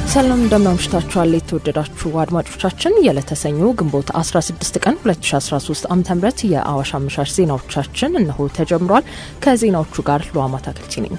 ሰላም እንደምናምሽታችኋል የተወደዳችሁ አድማጮቻችን የዕለተ ሰኞ ግንቦት 16 ቀን 2013 ዓ ም የአዋሽ አመሻሽ ዜናዎቻችን እነሆ ተጀምሯል። ከዜናዎቹ ጋር ሉዋማ ታክልቲ ነኝ።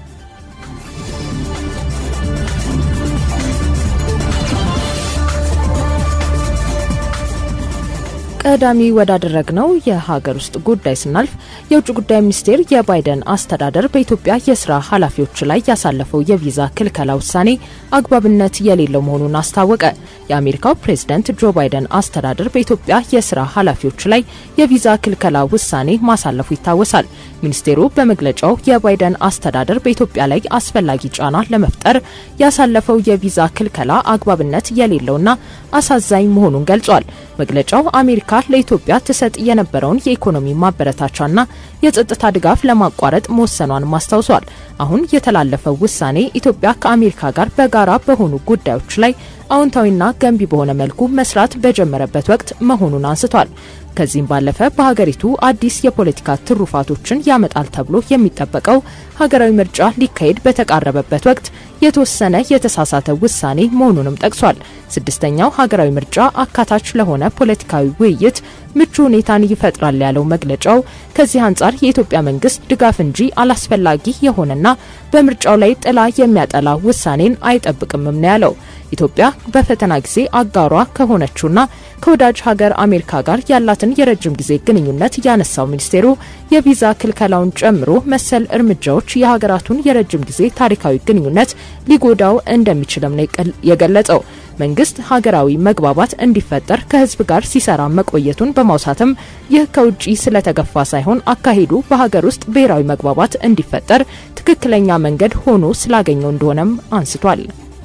ቀዳሚ ወዳደረግነው የሀገር ውስጥ ጉዳይ ስናልፍ የውጭ ጉዳይ ሚኒስቴር የባይደን አስተዳደር በኢትዮጵያ የስራ ኃላፊዎች ላይ ያሳለፈው የቪዛ ክልከላ ውሳኔ አግባብነት የሌለው መሆኑን አስታወቀ። የአሜሪካው ፕሬዝደንት ጆ ባይደን አስተዳደር በኢትዮጵያ የስራ ኃላፊዎች ላይ የቪዛ ክልከላ ውሳኔ ማሳለፉ ይታወሳል። ሚኒስቴሩ በመግለጫው የባይደን አስተዳደር በኢትዮጵያ ላይ አስፈላጊ ጫና ለመፍጠር ያሳለፈው የቪዛ ክልከላ አግባብነት የሌለውና አሳዛኝ መሆኑን ገልጿል። መግለጫው አሜሪካ ለኢትዮጵያ ትሰጥ የነበረውን የኢኮኖሚ ማበረታቻና የጸጥታ ድጋፍ ለማቋረጥ መወሰኗን ማስታውሷል። አሁን የተላለፈው ውሳኔ ኢትዮጵያ ከአሜሪካ ጋር በጋራ በሆኑ ጉዳዮች ላይ አዎንታዊና ገንቢ በሆነ መልኩ መስራት በጀመረበት ወቅት መሆኑን አንስቷል። ከዚህም ባለፈ በሀገሪቱ አዲስ የፖለቲካ ትሩፋቶችን ያመጣል ተብሎ የሚጠበቀው ሀገራዊ ምርጫ ሊካሄድ በተቃረበበት ወቅት የተወሰነ የተሳሳተ ውሳኔ መሆኑንም ጠቅሷል። ስድስተኛው ሀገራዊ ምርጫ አካታች ለሆነ ፖለቲካዊ ውይይት ምቹ ሁኔታን ይፈጥራል ያለው መግለጫው ከዚህ አንጻር የኢትዮጵያ መንግስት ድጋፍ እንጂ አላስፈላጊ የሆነና በምርጫው ላይ ጥላ የሚያጠላ ውሳኔን አይጠብቅምም ነው ያለው። ኢትዮጵያ በፈተና ጊዜ አጋሯ ከሆነችውና ከወዳጅ ሀገር አሜሪካ ጋር ያላትን የረጅም ጊዜ ግንኙነት ያነሳው ሚኒስቴሩ የቪዛ ክልከላውን ጨምሮ መሰል እርምጃዎች የሀገራቱን የረጅም ጊዜ ታሪካዊ ግንኙነት ሊጎዳው እንደሚችልም ነው የገለጸው። መንግስት ሀገራዊ መግባባት እንዲፈጠር ከህዝብ ጋር ሲሰራ መቆየቱን በማውሳትም ይህ ከውጭ ስለተገፋ ሳይሆን አካሄዱ በሀገር ውስጥ ብሔራዊ መግባባት እንዲፈጠር ትክክለኛ መንገድ ሆኖ ስላገኘው እንደሆነም አንስቷል።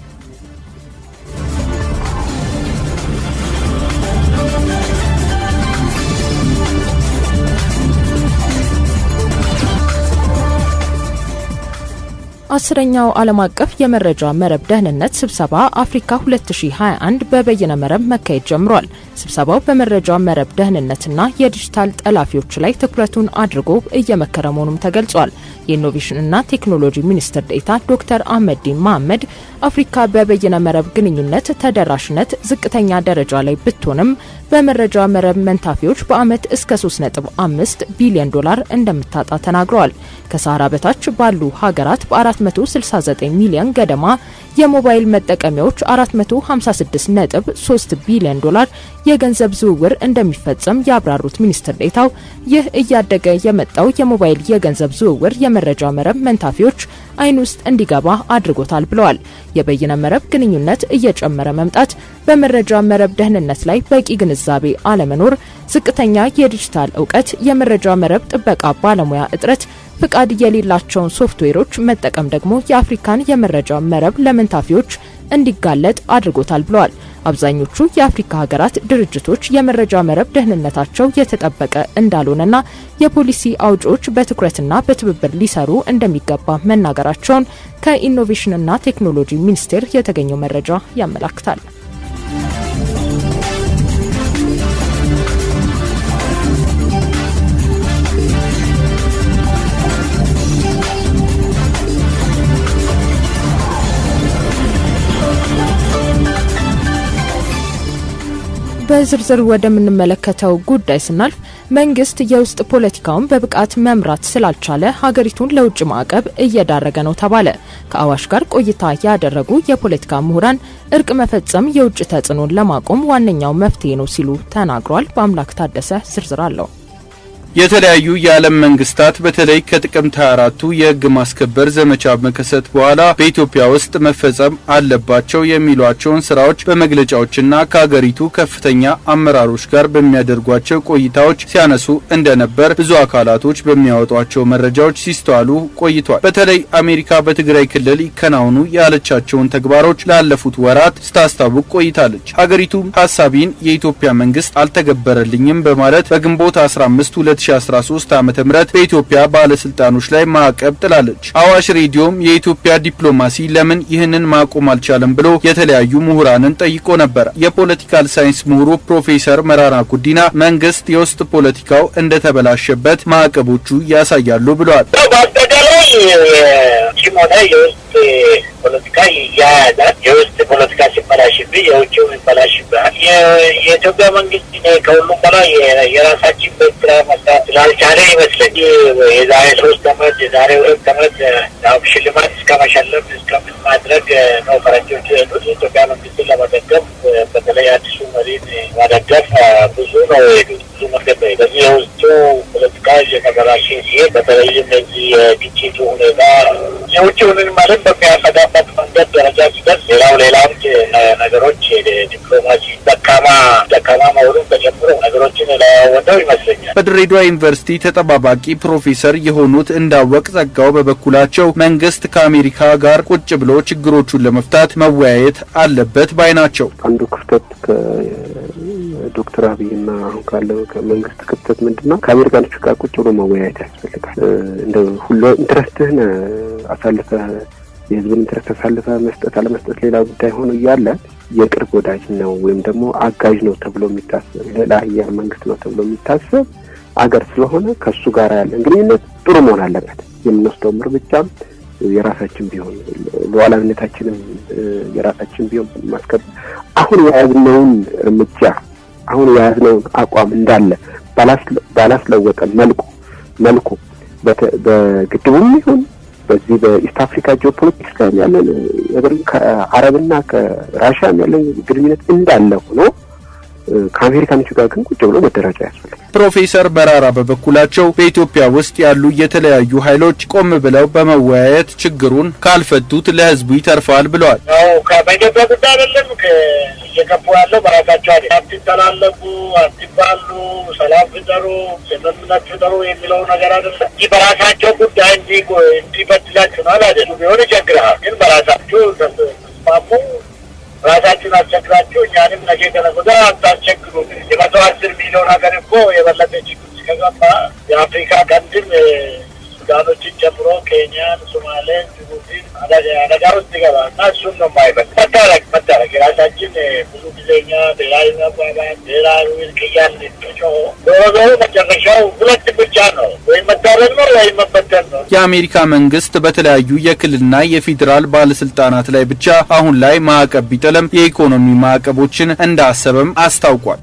አስረኛው ዓለም አቀፍ የመረጃ መረብ ደህንነት ስብሰባ አፍሪካ 2021 በበይነ መረብ መካሄድ ጀምሯል። ስብሰባው በመረጃ መረብ ደህንነትና የዲጂታል ጠላፊዎች ላይ ትኩረቱን አድርጎ እየመከረ መሆኑም ተገልጿል። የኢኖቬሽንና ቴክኖሎጂ ሚኒስትር ዴኤታ ዶክተር አህመዲን መሐመድ አፍሪካ በበይነ መረብ ግንኙነት ተደራሽነት ዝቅተኛ ደረጃ ላይ ብትሆንም በመረጃ መረብ መንታፊዎች በዓመት እስከ 3.5 ቢሊዮን ዶላር እንደምታጣ ተናግረዋል። ከሳህራ በታች ባሉ ሀገራት በ469 ሚሊዮን ገደማ የሞባይል መጠቀሚያዎች 456.3 ቢሊዮን ዶላር የገንዘብ ዝውውር እንደሚፈጸም ያብራሩት ሚኒስትር ዴኤታው ይህ እያደገ የመጣው የሞባይል የገንዘብ ዝውውር የመረጃ መረብ መንታፊዎች አይን ውስጥ እንዲገባ አድርጎታል ብለዋል። የበይነ መረብ ግንኙነት እየጨመረ መምጣት፣ በመረጃ መረብ ደህንነት ላይ በቂ ግንዛቤ አለመኖር፣ ዝቅተኛ የዲጂታል እውቀት፣ የመረጃ መረብ ጥበቃ ባለሙያ እጥረት ፍቃድ የሌላቸውን ሶፍትዌሮች መጠቀም ደግሞ የአፍሪካን የመረጃ መረብ ለመንታፊዎች እንዲጋለጥ አድርጎታል ብለዋል። አብዛኞቹ የአፍሪካ ሀገራት ድርጅቶች የመረጃ መረብ ደህንነታቸው የተጠበቀ እንዳልሆነና የፖሊሲ አውጪዎች በትኩረትና በትብብር ሊሰሩ እንደሚገባ መናገራቸውን ከኢኖቬሽንና ቴክኖሎጂ ሚኒስቴር የተገኘው መረጃ ያመላክታል። በዝርዝር ወደምንመለከተው ጉዳይ ስናልፍ መንግስት የውስጥ ፖለቲካውን በብቃት መምራት ስላልቻለ ሀገሪቱን ለውጭ ማዕቀብ እየዳረገ ነው ተባለ። ከአዋሽ ጋር ቆይታ ያደረጉ የፖለቲካ ምሁራን እርቅ መፈጸም የውጭ ተጽዕኖን ለማቆም ዋነኛው መፍትሄ ነው ሲሉ ተናግሯል። በአምላክ ታደሰ ዝርዝር አለው። የተለያዩ የዓለም መንግስታት በተለይ ከጥቅምት 24ቱ የህግ ማስከበር ዘመቻ መከሰት በኋላ በኢትዮጵያ ውስጥ መፈጸም አለባቸው የሚሏቸውን ስራዎች በመግለጫዎችና ከሀገሪቱ ከፍተኛ አመራሮች ጋር በሚያደርጓቸው ቆይታዎች ሲያነሱ እንደነበር ብዙ አካላቶች በሚያወጧቸው መረጃዎች ሲስተዋሉ ቆይቷል። በተለይ አሜሪካ በትግራይ ክልል ይከናወኑ ያለቻቸውን ተግባሮች ላለፉት ወራት ስታስታውቅ ቆይታለች። ሀገሪቱ ሀሳቢን የኢትዮጵያ መንግስት አልተገበረልኝም በማለት በግንቦት 15 2013 ዓ.ም በኢትዮጵያ ባለስልጣኖች ላይ ማዕቀብ ጥላለች። አዋሽ ሬዲዮም የኢትዮጵያ ዲፕሎማሲ ለምን ይህንን ማቆም አልቻለም ብሎ የተለያዩ ምሁራንን ጠይቆ ነበር። የፖለቲካል ሳይንስ ምሁሩ ፕሮፌሰር መራራ ጉዲና መንግስት የውስጥ ፖለቲካው እንደተበላሸበት ማዕቀቦቹ ያሳያሉ ብለዋል። በአጠቃላይ ሆነ የውስጥ የውስጥ ፖለቲካ ይያያዛል። የውስጥ ፖለቲካ ሲበላሽብህ የውጭው ይበላሽብሃል። የኢትዮጵያ መንግስት ከሁሉም በላይ የራሳችን ቤት ስራ መስራት ስላልቻለ ይመስለኝ የዛሬ ሶስት አመት የዛሬ ሁለት አመት ሽልማት እስከ መሸለም እስከምን ማድረግ ነው ፈረንጆች የሄዱት። የኢትዮጵያ መንግስትን ለመደገፍ በተለይ አዲሱ መሪን መደገፍ ብዙ ነው የሄዱት ብዙ መንገድ ነው። በዚህ የውስጡ ፖለቲካ እየተበላሸ ሲሄድ በተለይም እዚህ የግጭቱ ሁኔታ የውጭውንን ማለት በሚያሰጋበት መንገድ ደረጃ ሲደርስ ሌላው ሌላም ነገሮች ዲፕሎማሲ ደካማ ደካማ መሆኑን ተጨምሮ ነገሮችን ለወደው ይመስለኛል። በድሬዳዋ ዩኒቨርሲቲ ተጠባባቂ ፕሮፌሰር የሆኑት እንዳወቅ ጸጋው በበኩላቸው መንግስት ከአሜሪካ ጋር ቁጭ ብሎ ችግሮቹን ለመፍታት መወያየት አለበት ባይ ናቸው። አንዱ ክፍተት ከዶክተር አብይና አሁን ካለው ከመንግስት ክፍተት ምንድን ነው? ከአሜሪካኖቹ ጋር ቁጭ ብሎ መወያየት ያስፈልጋል። እንደ ሁሉ ኢንትረስትህን አሳልፈህ የህዝብን ኢንትረስት አሳልፈህ መስጠት አለመስጠት ሌላ ጉዳይ ሆኖ እያለ የቅርብ ወዳጅ ነው ወይም ደግሞ አጋዥ ነው ተብሎ የሚታሰብ ሌላ ሀያል መንግስት ነው ተብሎ የሚታሰብ አገር ስለሆነ ከእሱ ጋር ያለን ግንኙነት ጥሩ መሆን አለበት። የምንወስደውም እርምጃም የራሳችን ቢሆን ሉዓላዊነታችንም የራሳችን ቢሆን ማስከበር አሁን የያዝነውን እርምጃ አሁን የያዝነውን አቋም እንዳለ ባላስለወጠ መልኩ መልኩ በግድቡም ይሁን በዚህ በኢስት አፍሪካ ጂኦፖለቲክስ ጋር ያለን ነገር ከአረብና ከራሽያም ያለን ግንኙነት እንዳለ ሆኖ ከአሜሪካኖቹ ጋር ግን ቁጭ ብሎ መደራጃ ያስፈልጋል። ፕሮፌሰር በራራ በበኩላቸው በኢትዮጵያ ውስጥ ያሉ የተለያዩ ኃይሎች ቆም ብለው በመወያየት ችግሩን ካልፈቱት ለህዝቡ ይተርፋል ብለዋል። በኢትዮጵያ ጉዳይ አይደለም እየገቡ ያለው በራሳቸው አይደል። አትተላለፉ፣ አትባሉ፣ ሰላም ፍጠሩ፣ ስምምነት ፍጠሩ የሚለው ነገር አይደለም። ይህ በራሳቸው ጉዳይ እንዲበድላችኋል አይደለም ቢሆን ይቸግረሃል። ግን በራሳችሁ ተስማሙ ራሳችሁን አስቸግራችሁ እኛንም ነገ ከነገ ወዲያ አታስቸግሩ። የመቶ አስር ሚሊዮን ሀገር እኮ የበለጠ ችግር ውስጥ ከገባ የአፍሪካ ቀንድም ሱዳኖችን ጨምሮ ኬንያን፣ ሶማሌን፣ ጅቡቲን አደጋ ውስጥ ይገባል እና እሱን ነው የማይበት መታረቅ መታረቅ የራሳችን ብዙ ጊዜ እኛ ብሔራዊ መግባባት ብሔራዊ እርቅ እያልን ጮ ዞሮ ዞሮ መጨረሻው ሁለት ብቻ ነው፣ ወይም መታረቅ ነው ወይም መበተን ነው። የአሜሪካ መንግስት በተለያዩ የክልልና የፌዴራል ባለስልጣናት ላይ ብቻ አሁን ላይ ማዕቀብ ቢጥልም የኢኮኖሚ ማዕቀቦችን እንዳሰበም አስታውቋል።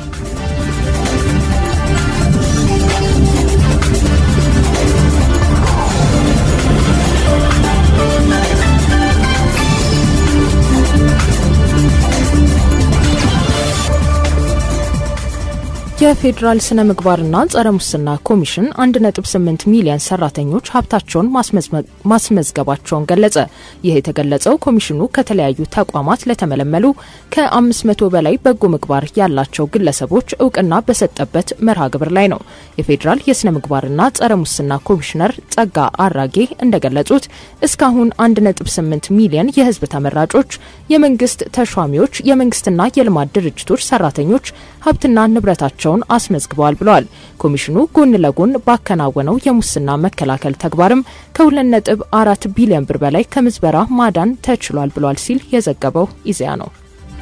የፌዴራል ስነ ምግባርና ጸረ ሙስና ኮሚሽን 1.8 ሚሊዮን ሰራተኞች ሀብታቸውን ማስመዝገባቸውን ገለጸ። ይህ የተገለጸው ኮሚሽኑ ከተለያዩ ተቋማት ለተመለመሉ ከ500 በላይ በጎ ምግባር ያላቸው ግለሰቦች እውቅና በሰጠበት መርሃ ግብር ላይ ነው። የፌዴራል የስነ ምግባርና ጸረ ሙስና ኮሚሽነር ጸጋ አራጌ እንደገለጹት እስካሁን 1.8 ሚሊዮን የህዝብ ተመራጮች፣ የመንግስት ተሿሚዎች፣ የመንግስትና የልማት ድርጅቶች ሰራተኞች ሀብትና ንብረታቸው ቸውን አስመዝግበዋል ብለዋል። ኮሚሽኑ ጎን ለጎን ባከናወነው የሙስና መከላከል ተግባርም ከሁለት ነጥብ አራት ቢሊዮን ብር በላይ ከምዝበራ ማዳን ተችሏል ብሏል ሲል የዘገበው ኢዜአ ነው።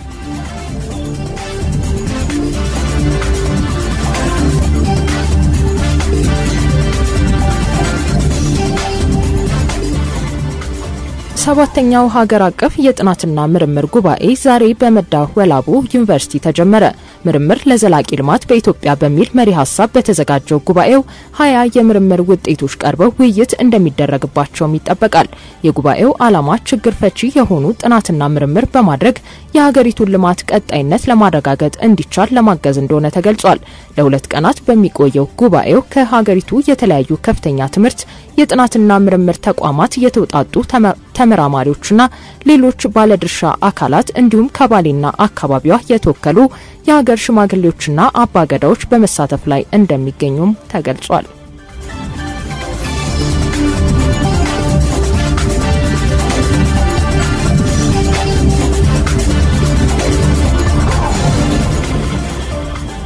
ሰባተኛው ሀገር አቀፍ የጥናትና ምርምር ጉባኤ ዛሬ በመዳ ወላቡ ዩኒቨርሲቲ ተጀመረ። ምርምር ለዘላቂ ልማት በኢትዮጵያ በሚል መሪ ሀሳብ በተዘጋጀው ጉባኤው ሀያ የምርምር ውጤቶች ቀርበው ውይይት እንደሚደረግባቸውም ይጠበቃል። የጉባኤው ዓላማ ችግር ፈቺ የሆኑ ጥናትና ምርምር በማድረግ የሀገሪቱን ልማት ቀጣይነት ለማረጋገጥ እንዲቻል ለማገዝ እንደሆነ ተገልጿል። ለሁለት ቀናት በሚቆየው ጉባኤው ከሀገሪቱ የተለያዩ ከፍተኛ ትምህርት የጥናትና ምርምር ተቋማት የተውጣጡ ተመራማሪዎችና ሌሎች ባለድርሻ አካላት እንዲሁም ከባሌና አካባቢዋ የተወከሉ የሀገር ሽማግሌዎችና አባገዳዎች በመሳተፍ ላይ እንደሚገኙም ተገልጿል።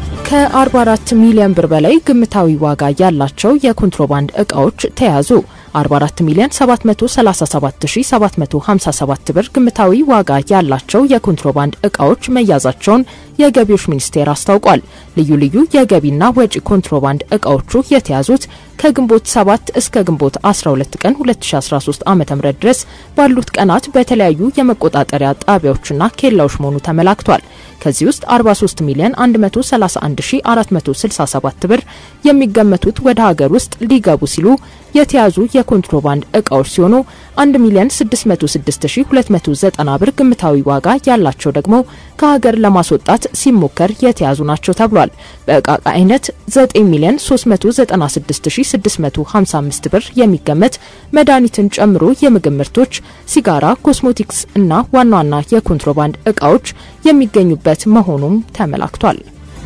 ከ44 ሚሊዮን ብር በላይ ግምታዊ ዋጋ ያላቸው የኮንትሮባንድ እቃዎች ተያዙ። 44 ሚሊዮን 737757 ብር ግምታዊ ዋጋ ያላቸው የኮንትሮባንድ እቃዎች መያዛቸውን የገቢዎች ሚኒስቴር አስታውቋል። ልዩ ልዩ የገቢና ወጪ ኮንትሮባንድ እቃዎቹ የተያዙት ከግንቦት 7 እስከ ግንቦት 12 ቀን 2013 ዓ.ም ድረስ ባሉት ቀናት በተለያዩ የመቆጣጠሪያ ጣቢያዎችና ኬላዎች መሆኑ ተመላክቷል። ከዚህ ውስጥ 43 ሚሊዮን 131467 ብር የሚገመቱት ወደ ሀገር ውስጥ ሊገቡ ሲሉ የተያዙ የኮንትሮባንድ እቃዎች ሲሆኑ 1 ሚሊዮን 606290 ብር ግምታዊ ዋጋ ያላቸው ደግሞ ከሀገር ለማስወጣት ሲሞከር የተያዙ ናቸው ተብሏል። በእቃ አይነት 9 ሚሊዮን 396655 ብር የሚገመት መድኃኒትን ጨምሮ የምግብ ምርቶች፣ ሲጋራ፣ ኮስሞቲክስ እና ዋና ዋና የኮንትሮባንድ እቃዎች የሚገኙበት መሆኑም ተመላክቷል።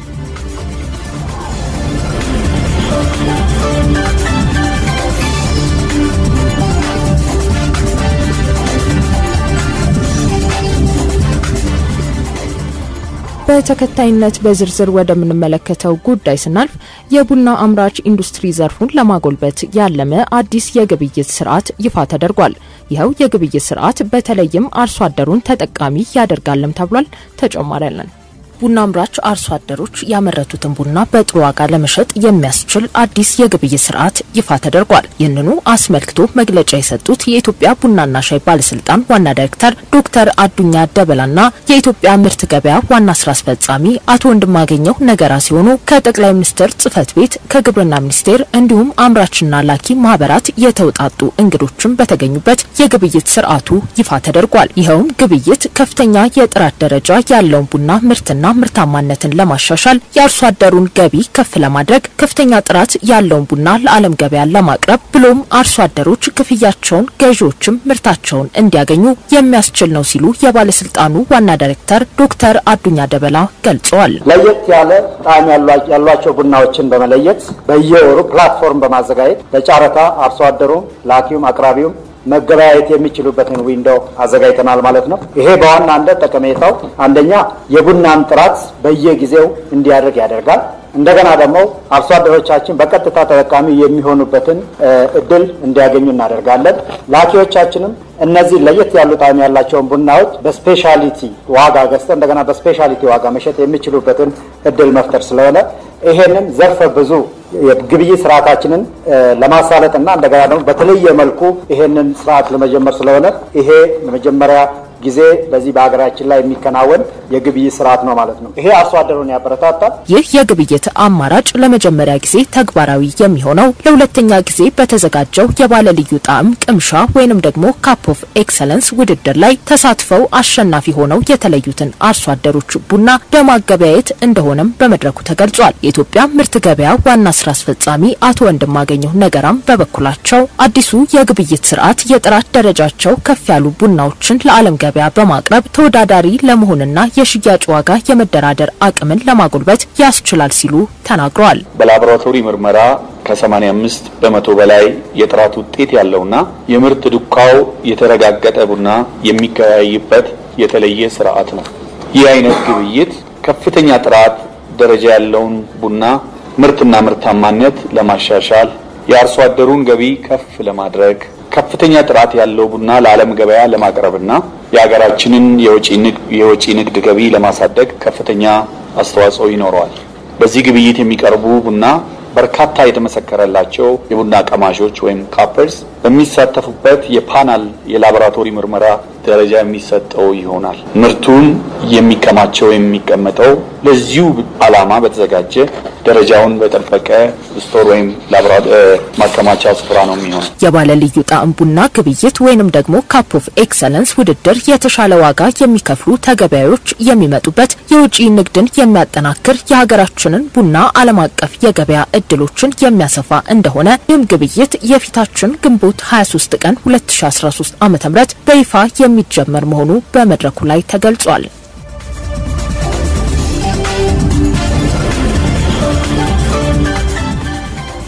በተከታይነት በዝርዝር ወደምንመለከተው ጉዳይ ስናልፍ የቡና አምራች ኢንዱስትሪ ዘርፉን ለማጎልበት ያለመ አዲስ የግብይት ስርዓት ይፋ ተደርጓል። ይኸው የግብይት ስርዓት በተለይም አርሶ አደሩን ተጠቃሚ ያደርጋልም ተብሏል። ተጨማሪ ያለን ቡና አምራች አርሶ አደሮች ያመረቱትን ቡና በጥሩ ዋጋ ለመሸጥ የሚያስችል አዲስ የግብይት ስርዓት ይፋ ተደርጓል። ይህንኑ አስመልክቶ መግለጫ የሰጡት የኢትዮጵያ ቡናና ሻይ ባለስልጣን ዋና ዳይሬክተር ዶክተር አዱኛ ደበላና የኢትዮጵያ ምርት ገበያ ዋና ስራ አስፈጻሚ አቶ ወንድማገኘው ነገራ ሲሆኑ ከጠቅላይ ሚኒስትር ጽህፈት ቤት ከግብርና ሚኒስቴር እንዲሁም አምራችና ላኪ ማህበራት የተውጣጡ እንግዶችም በተገኙበት የግብይት ስርዓቱ ይፋ ተደርጓል። ይኸውም ግብይት ከፍተኛ የጥራት ደረጃ ያለውን ቡና ምርትና ምርታማነትን ለማሻሻል የአርሶ አደሩን ገቢ ከፍ ለማድረግ ከፍተኛ ጥራት ያለውን ቡና ለዓለም ገበያ ለማቅረብ ብሎም አርሶ አደሮች ክፍያቸውን ገዢዎችም ምርታቸውን እንዲያገኙ የሚያስችል ነው ሲሉ የባለስልጣኑ ዋና ዳይሬክተር ዶክተር አዱኛ ደበላ ገልጸዋል። ለየት ያለ ጣዕም ያሏቸው ቡናዎችን በመለየት በየወሩ ፕላትፎርም በማዘጋጀት ለጨረታ አርሶ አደሩም ላኪውም አቅራቢውም መገበያየት የሚችሉበትን ዊንዶው አዘጋጅተናል ማለት ነው። ይሄ በዋናነት ጠቀሜታው አንደኛ የቡናን ጥራት በየጊዜው እንዲያደርግ ያደርጋል። እንደገና ደግሞ አርሶ አደሮቻችን በቀጥታ ተጠቃሚ የሚሆኑበትን እድል እንዲያገኙ እናደርጋለን። ላኪዎቻችንም እነዚህ ለየት ያሉ ጣዕም ያላቸውን ቡናዎች በስፔሻሊቲ ዋጋ ገዝተው እንደገና በስፔሻሊቲ ዋጋ መሸጥ የሚችሉበትን እድል መፍጠር ስለሆነ ይሄንን ዘርፈ ብዙ የግብይት ስርዓታችንን ለማሳለጥ እና እንደገና ደግሞ በተለየ መልኩ ይሄንን ስርዓት ለመጀመር ስለሆነ ይሄ ለመጀመሪያ ጊዜ በዚህ በሀገራችን ላይ የሚከናወን የግብይት ስርዓት ነው ማለት ነው። ይሄ አርሶ አደሩን ያበረታታል። ይህ የግብይት አማራጭ ለመጀመሪያ ጊዜ ተግባራዊ የሚሆነው ለሁለተኛ ጊዜ በተዘጋጀው የባለ ልዩ ጣዕም ቅምሻ ወይንም ደግሞ ካፕ ኦፍ ኤክሰለንስ ውድድር ላይ ተሳትፈው አሸናፊ ሆነው የተለዩትን አርሶ አደሮች ቡና በማገበያየት እንደሆነም በመድረኩ ተገልጿል። የኢትዮጵያ ምርት ገበያ ዋና ስራ አስፈጻሚ አቶ ወንድማገኘሁ ነገራም በበኩላቸው አዲሱ የግብይት ስርዓት የጥራት ደረጃቸው ከፍ ያሉ ቡናዎችን ለዓለም ገበያ በማቅረብ ተወዳዳሪ ለመሆንና የሽያጭ ዋጋ የመደራደር አቅምን ለማጎልበት ያስችላል ሲሉ ተናግረዋል። በላቦራቶሪ ምርመራ ከ85 በመቶ በላይ የጥራት ውጤት ያለውና የምርት ዱካው የተረጋገጠ ቡና የሚገበያይበት የተለየ ስርዓት ነው። ይህ አይነት ግብይት ከፍተኛ ጥራት ደረጃ ያለውን ቡና ምርትና ምርታማነት ለማሻሻል የአርሶ አደሩን ገቢ ከፍ ለማድረግ ከፍተኛ ጥራት ያለው ቡና ለዓለም ገበያ ለማቅረብና የሀገራችንን የወጪ ንግድ ገቢ ለማሳደግ ከፍተኛ አስተዋጽኦ ይኖረዋል። በዚህ ግብይት የሚቀርቡ ቡና በርካታ የተመሰከረላቸው የቡና ቀማሾች ወይም ካፐርስ በሚሳተፉበት የፓናል የላቦራቶሪ ምርመራ ደረጃ የሚሰጠው ይሆናል። ምርቱን የሚከማቸው የሚቀመጠው ለዚሁ ዓላማ በተዘጋጀ ደረጃውን በጠበቀ ስቶር ወይም ማከማቻ ስፍራ ነው የሚሆነው። የባለ ልዩ ጣዕም ቡና ግብይት ወይንም ደግሞ ካፕ ኦፍ ኤክሰለንስ ውድድር የተሻለ ዋጋ የሚከፍሉ ተገበያዮች የሚመጡበት የውጭ ንግድን የሚያጠናክር የሀገራችንን ቡና ዓለም አቀፍ የገበያ እድሎችን የሚያሰፋ እንደሆነ ይህም ግብይት የፊታችን ግንቦት 23 ቀን 2013 ዓ.ም በይፋ የሚጀመር መሆኑ በመድረኩ ላይ ተገልጿል።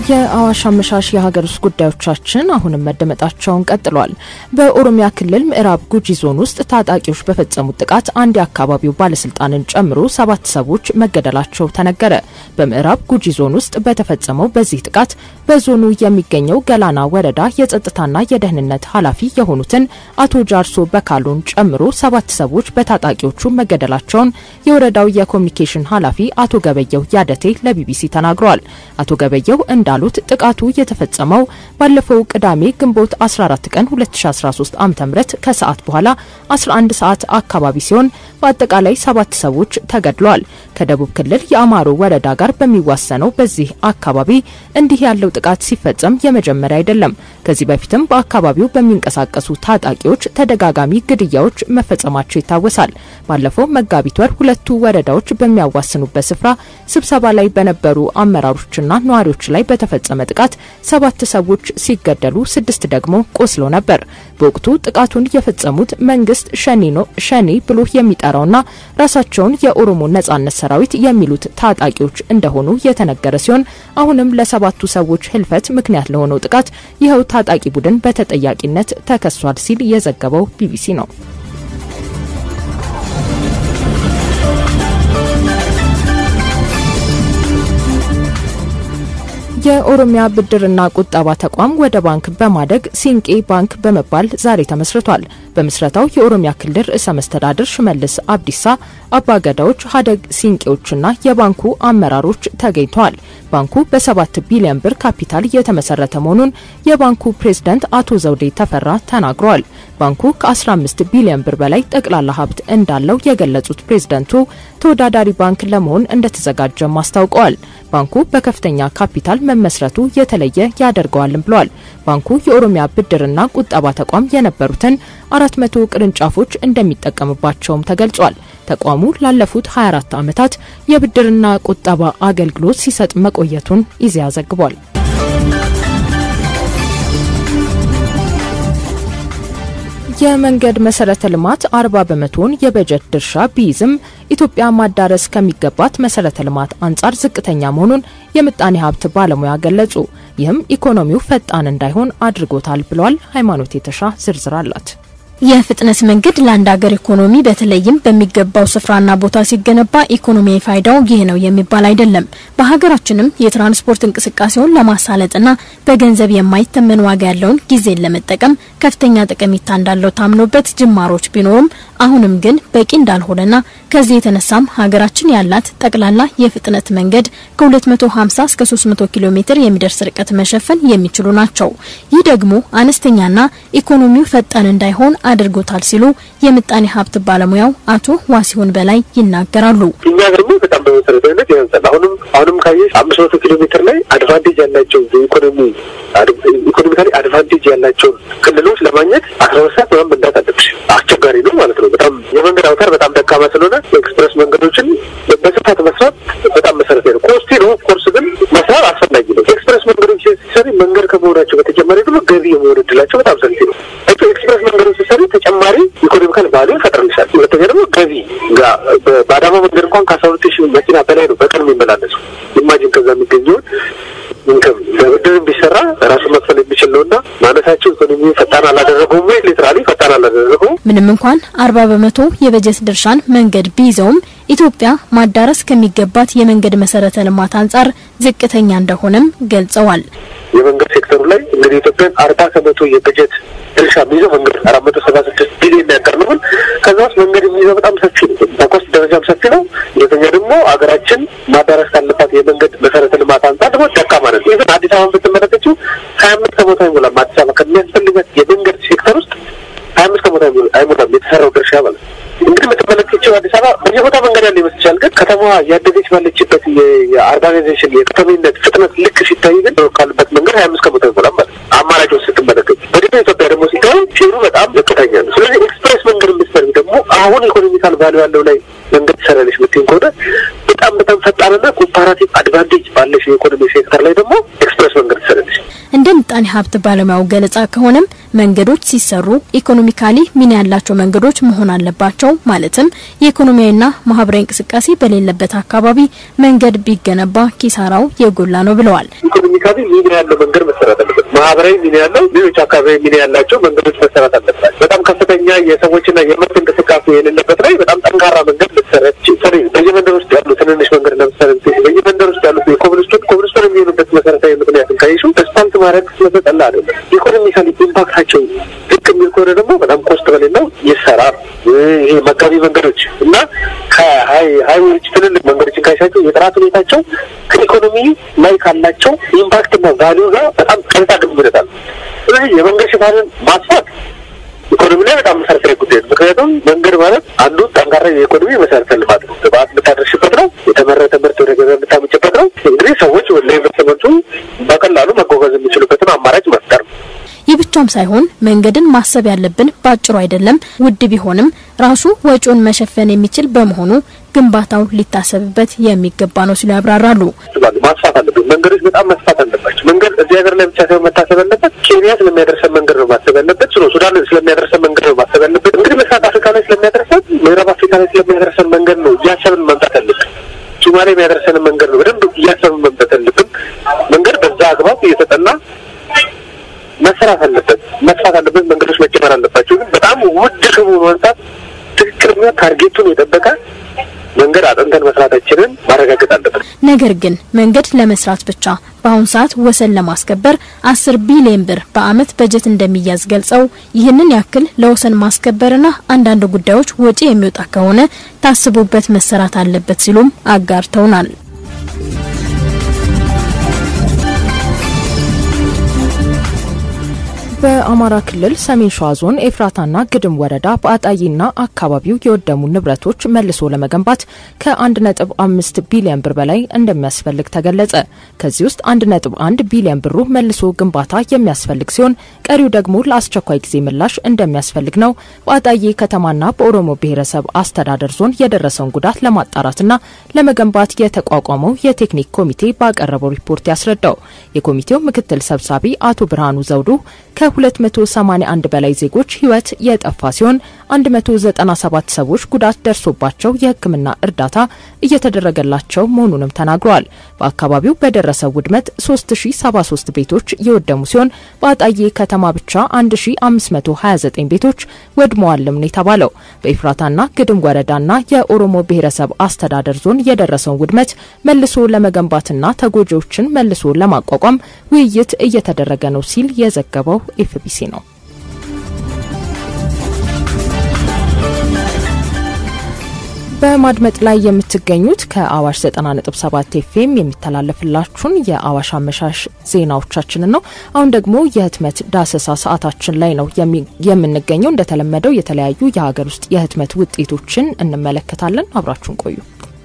የአዋሽ አመሻሽ የሀገር ውስጥ ጉዳዮቻችን አሁንም መደመጣቸውን ቀጥሏል። በኦሮሚያ ክልል ምዕራብ ጉጂ ዞን ውስጥ ታጣቂዎች በፈጸሙት ጥቃት አንድ የአካባቢው ባለስልጣንን ጨምሮ ሰባት ሰዎች መገደላቸው ተነገረ። በምዕራብ ጉጂ ዞን ውስጥ በተፈጸመው በዚህ ጥቃት በዞኑ የሚገኘው ገላና ወረዳ የጸጥታና የደህንነት ኃላፊ የሆኑትን አቶ ጃርሶ በካሉን ጨምሮ ሰባት ሰዎች በታጣቂዎቹ መገደላቸውን የወረዳው የኮሚኒኬሽን ኃላፊ አቶ ገበየው ያደቴ ለቢቢሲ ተናግረዋል። አቶ ገበየው እንዳ ሉት ጥቃቱ የተፈጸመው ባለፈው ቅዳሜ ግንቦት 14 ቀን 2013 ዓ.ም ከሰዓት በኋላ 11 ሰዓት አካባቢ ሲሆን በአጠቃላይ ሰባት ሰዎች ተገድለዋል። ከደቡብ ክልል የአማሮ ወረዳ ጋር በሚዋሰነው በዚህ አካባቢ እንዲህ ያለው ጥቃት ሲፈጸም የመጀመሪያ አይደለም። ከዚህ በፊትም በአካባቢው በሚንቀሳቀሱ ታጣቂዎች ተደጋጋሚ ግድያዎች መፈጸማቸው ይታወሳል። ባለፈው መጋቢት ወር ሁለቱ ወረዳዎች በሚያዋስኑበት ስፍራ ስብሰባ ላይ በነበሩ አመራሮችና ነዋሪዎች ላይ በተፈጸመ ጥቃት ሰባት ሰዎች ሲገደሉ ስድስት ደግሞ ቆስሎ ነበር። በወቅቱ ጥቃቱን የፈጸሙት መንግስት ሸኔ ነው ሸኔ ብሎ የሚጠራውና ራሳቸውን የኦሮሞ ነጻነት ሰራዊት የሚሉት ታጣቂዎች እንደሆኑ የተነገረ ሲሆን አሁንም ለሰባቱ ሰዎች ህልፈት ምክንያት ለሆነው ጥቃት ይኸው ታጣቂ ቡድን በተጠያቂነት ተከሷል ሲል የዘገበው ቢቢሲ ነው። የኦሮሚያ ብድርና ቁጠባ ተቋም ወደ ባንክ በማደግ ሲንቄ ባንክ በመባል ዛሬ ተመስርቷል። በምስረታው የኦሮሚያ ክልል ርዕሰ መስተዳድር ሽመልስ አብዲሳ፣ አባገዳዎች፣ ሀደግ ሲንቄዎችና የባንኩ አመራሮች ተገኝተዋል። ባንኩ በሰባት ቢሊዮን ብር ካፒታል የተመሰረተ መሆኑን የባንኩ ፕሬዝዳንት አቶ ዘውዴ ተፈራ ተናግረዋል። ባንኩ ከ15 ቢሊዮን ብር በላይ ጠቅላላ ሀብት እንዳለው የገለጹት ፕሬዝዳንቱ ተወዳዳሪ ባንክ ለመሆን እንደተዘጋጀም አስታውቀዋል። ባንኩ በከፍተኛ ካፒታል መመስረቱ የተለየ ያደርገዋልም ብለዋል። ባንኩ የኦሮሚያ ብድርና ቁጠባ ተቋም የነበሩትን አራት መቶ ቅርንጫፎች እንደሚጠቀምባቸውም ተገልጿል። ተቋሙ ላለፉት 24 ዓመታት የብድርና ቁጠባ አገልግሎት ሲሰጥ መቆየቱን ኢዜአ ዘግቧል። የመንገድ መሰረተ ልማት አርባ በመቶውን የበጀት ድርሻ ቢይዝም ኢትዮጵያ ማዳረስ ከሚገባት መሰረተ ልማት አንጻር ዝቅተኛ መሆኑን የምጣኔ ሀብት ባለሙያ ገለጹ። ይህም ኢኮኖሚው ፈጣን እንዳይሆን አድርጎታል ብለዋል። ሃይማኖት የተሻ ዝርዝር አላት። የፍጥነት መንገድ ለአንድ ሀገር ኢኮኖሚ በተለይም በሚገባው ስፍራና ቦታ ሲገነባ ኢኮኖሚያዊ ፋይዳው ይህ ነው የሚባል አይደለም። በሀገራችንም የትራንስፖርት እንቅስቃሴውን ለማሳለጥና በገንዘብ የማይተመን ዋጋ ያለውን ጊዜን ለመጠቀም ከፍተኛ ጠቀሜታ እንዳለው ታምኖበት ጅማሮች ቢኖሩም አሁንም ግን በቂ እንዳልሆነና ከዚህ የተነሳም ሀገራችን ያላት ጠቅላላ የፍጥነት መንገድ ከ250 እስከ 300 ኪሎ ሜትር የሚደርስ ርቀት መሸፈን የሚችሉ ናቸው። ይህ ደግሞ አነስተኛና ኢኮኖሚው ፈጣን እንዳይሆን አድርጎታል ሲሉ የምጣኔ ሀብት ባለሙያው አቶ ዋሲሁን በላይ ይናገራሉ። እኛ ደግሞ በጣም በመሰረታዊነት ያንሳል። አሁንም አሁንም ካየሽ አምስት መቶ ኪሎ ሜትር ላይ አድቫንቴጅ ያላቸው ኢኮኖሚ ኢኮኖሚካሊ አድቫንቴጅ ያላቸውን ክልሎች ለማግኘት አስራ ሁለት ሰዓት ምናምን መንዳት አለብሽ። አስቸጋሪ ነው ማለት ነው። በጣም የመንገድ አውታር በጣም ደካማ ስለሆነ ኤክስፕሬስ መንገዶችን በስፋት መስራት በጣም መሰረታዊ ነው። ኮስቲ ነው ኦፍኮርስ፣ ግን መስራት አስፈላጊ ነው። ኤክስፕሬስ መንገዶች ሲሰሪ መንገድ ከመሆናቸው በተጨማሪ ደግሞ ገቢ የመሆን እድላቸው በጣም ሰፊ ነው። ኤክስፕሬስ መንገዶች ሲሰሪ ተጨማሪ ኢኮኖሚካል ቫሊዩ ይፈጥርልሻል። ሁለተኛ ደግሞ ገቢ ጋር በአዳማ መንገድ እንኳን ከአስራ ሁለት ሺህ መኪና በላይ ነው በቀን የሚመላለሱ ኢማጂን ከዛ የሚገኘውን ኢንከም ለብድርም ቢሰራ ራሱ መክፈል የሚችል ነው እና ማነሳቸው ኢኮኖሚ ፈጣን አላደረገውም ወይ ሊትራሊ ፈጣን አላደረገውም። ምንም እንኳን አርባ በመቶ የበጀት ድርሻን መንገድ ቢይዘውም ኢትዮጵያ ማዳረስ ከሚገባት የመንገድ መሰረተ ልማት አንጻር ዝቅተኛ እንደሆነም ገልጸዋል። የመንገድ ሴክተሩ ላይ እንግዲህ ኢትዮጵያን አርባ ከመቶ የበጀት ድርሻ የሚይዘው መንገድ አራት መቶ ሰባ ስድስት ቢሊዮን ያቀር ነው። ከዛ ውስጥ መንገድ የሚይዘው በጣም ሰፊ ነው። በኮስት ደረጃም ሰፊ ነው። ሁለተኛ ደግሞ ሀገራችን ማዳረስ ካለባት የመንገድ መሰረተ ልማት አንጻር ደግሞ ደካማ ነው። ይህን አዲስ አበባን ብትመለከችው ሀያ አምስት ከመቶ አይሞላም። አዲስ አበባ ከሚያስፈልጋት የመንገድ ሴክተር ውስጥ ሀያ አምስት ከመቶ አይሞላም የተሰራው ድርሻ ማለት ነው። እንግዲህ የምትመለከችው አዲስ አበባ በየቦታ መንገድ ያለ ይመስልሻል፣ ግን ከተማዋ ያደገች ባለችበት የአርባናይዜሽን የከተሜነት ፍጥነት ልክ ሲታይ ግን ካሉበት መንገድ ሀያ አምስት ከመቶ አይሞላም ማለት ነው። አማራጮች ስትመለከች በደቡብ ኢትዮጵያ ደግሞ ሲታዩ ሼሩ በጣም ዝቅተኛ ነው። ስለዚህ ኤክስፕሬስ መንገድ የምትሰሪ ደግሞ አሁን ኢኮኖሚካል ቫሉ ያለው ላይ መንገድ ትሰራለች ምትኝ ከሆነ በጣም በጣም ፈጣንና ኮምፓራቲቭ አድቫንቴጅ ባለሽ የኢኮኖሚ ሴክተር ላይ ደግሞ ኤክስፕሬስ መንገድ ትሰራለች። እንደ ምጣኔ ሀብት ባለሙያው ገለጻ ከሆነም መንገዶች ሲሰሩ ኢኮኖሚካሊ ሚና ያላቸው መንገዶች መሆን አለባቸው። ማለትም የኢኮኖሚያዊና ማህበራዊ እንቅስቃሴ በሌለበት አካባቢ መንገድ ቢገነባ ኪሳራው የጎላ ነው ብለዋል። ኢኮኖሚካሊ ሚና ያለው መንገድ መሰራት አለበት። ማህበራዊ ሚና ያለው፣ ሌሎች አካባቢ ሚና ያላቸው መንገዶች መሰራት አለባቸው። በጣም ከፍተኛ የሰዎችና የምርት እንቅስቃሴ የሌለበት ላይ በጣም ጠንካራ መንገድ ልትሰረት ሰሪ በየመንደር ውስጥ ያሉ ትንንሽ መንገድ ለምሳሌ በየመንደር ውስጥ ያሉት የኮብልስቶን ኮብልስቶን የሚሆኑበት መሰረታዊ ምክንያትን ካይሹ አስፋልት ማድረግ ስለተጠላ አይደለም። ኢኮኖሚካሊ ኢምፓክታቸው ልክ የሚል ከሆነ ደግሞ በጣም ኮስት በሌለው ይሰራ። ይሄ መጋቢ መንገዶች እና ከሀይዌዎች ትልልቅ መንገዶችን ካይሻቸው የጥራት ሁኔታቸው ከኢኮኖሚ ላይ ካላቸው ኢምፓክትና ቫሊዩ ጋር በጣም ቀጥታ ግንኙነት አለ። ስለዚህ የመንገድ ሽፋንን ማስፋት ኢኮኖሚ ላይ በጣም መሰረታዊ ጉዳይ ነው። ምክንያቱም መንገድ ማለት አንዱ ጠንካራ የኢኮኖሚ መሰረተ ልማት ነው። ግብአት የምታደርሽበት ነው። የተመረተ ምርት ወደ ገበያ የምታመጭበት ነው። እንግዲህ ሰዎች ለኢንቨስትመንቱ በቀላሉ መጓጓዝ የሚችሉበትን አማራጭ መፍጠር ነው። ይህ ብቻም ሳይሆን መንገድን ማሰብ ያለብን በአጭሩ አይደለም፣ ውድ ቢሆንም ራሱ ወጪውን መሸፈን የሚችል በመሆኑ ግንባታው ሊታሰብበት የሚገባ ነው ሲሉ ያብራራሉ። ማስፋት አለበት። መንገዶች በጣም መስፋት አለባቸው። መንገድ እዚህ ሀገር ላይ ብቻ ሳይሆን መታሰብ ያለበት ኬንያ ስለሚያደርሰን መንገድ ነው ማሰብ ያለበት። ስለ ሱዳን ስለሚያደርሰን መንገድ ነው ማሰብ ያለበት። እንግዲህ ምስራቅ አፍሪካ ላይ ስለሚያደርሰን፣ ምዕራብ አፍሪካ ላይ ስለሚያደርሰን መንገድ ነው እያሰብን መምጣት ያለብን። ሶማሌ የሚያደርሰንን መንገድ ነው በደንብ እያሰብን መምጣት ያለብን። መንገድ በዛ አግባብ እየተጠና መሰራት አለበት፣ መስፋት አለበት። መንገዶች መጨመር አለባቸው። ግን በጣም ውድ ከመሆኑ አንጻር ትክክለኛ ታርጌቱን የጠበቀ መንገድ አጥንተን መስራታችንን ማረጋገጥ አለበት። ነገር ግን መንገድ ለመስራት ብቻ በአሁኑ ሰዓት ወሰን ለማስከበር አስር ቢሊዮን ብር በአመት በጀት እንደሚያዝ ገልጸው ይህንን ያክል ለወሰን ማስከበርና አንዳንድ ጉዳዮች ወጪ የሚወጣ ከሆነ ታስቦበት መሰራት አለበት ሲሉም አጋርተውናል። በአማራ ክልል ሰሜን ሸዋ ዞን ኤፍራታና ግድም ወረዳ በአጣይና አካባቢው የወደሙ ንብረቶች መልሶ ለመገንባት ከ1.5 ቢሊዮን ብር በላይ እንደሚያስፈልግ ተገለጸ። ከዚህ ውስጥ 1.1 ቢሊዮን ብሩ መልሶ ግንባታ የሚያስፈልግ ሲሆን ቀሪው ደግሞ ለአስቸኳይ ጊዜ ምላሽ እንደሚያስፈልግ ነው በአጣዬ ከተማና በኦሮሞ ብሔረሰብ አስተዳደር ዞን የደረሰውን ጉዳት ለማጣራትና ለመገንባት የተቋቋመው የቴክኒክ ኮሚቴ ባቀረበው ሪፖርት ያስረዳው። የኮሚቴው ምክትል ሰብሳቢ አቶ ብርሃኑ ዘውዱ ከ281 በላይ ዜጎች ሕይወት የጠፋ ሲሆን 197 ሰዎች ጉዳት ደርሶባቸው የሕክምና እርዳታ እየተደረገላቸው መሆኑንም ተናግረዋል። በአካባቢው በደረሰው ውድመት 3073 ቤቶች የወደሙ ሲሆን በአጣዬ ከተማ ብቻ 1529 ቤቶች ወድመዋልም ነው የተባለው። በኤፍራታና ግድም ወረዳና የኦሮሞ ብሔረሰብ አስተዳደር ዞን የደረሰውን ውድመት መልሶ ለመገንባትና ተጎጂዎችን መልሶ ለማቋቋም ውይይት እየተደረገ ነው ሲል የዘገበው ኤፍቢሲ ነው። በማድመጥ ላይ የምትገኙት ከአዋሽ 90.7 ኤፍኤም የሚተላለፍላችሁን የአዋሽ አመሻሽ ዜናዎቻችንን ነው። አሁን ደግሞ የህትመት ዳሰሳ ሰዓታችን ላይ ነው የምንገኘው። እንደተለመደው የተለያዩ የሀገር ውስጥ የህትመት ውጤቶችን እንመለከታለን። አብራችሁን ቆዩ።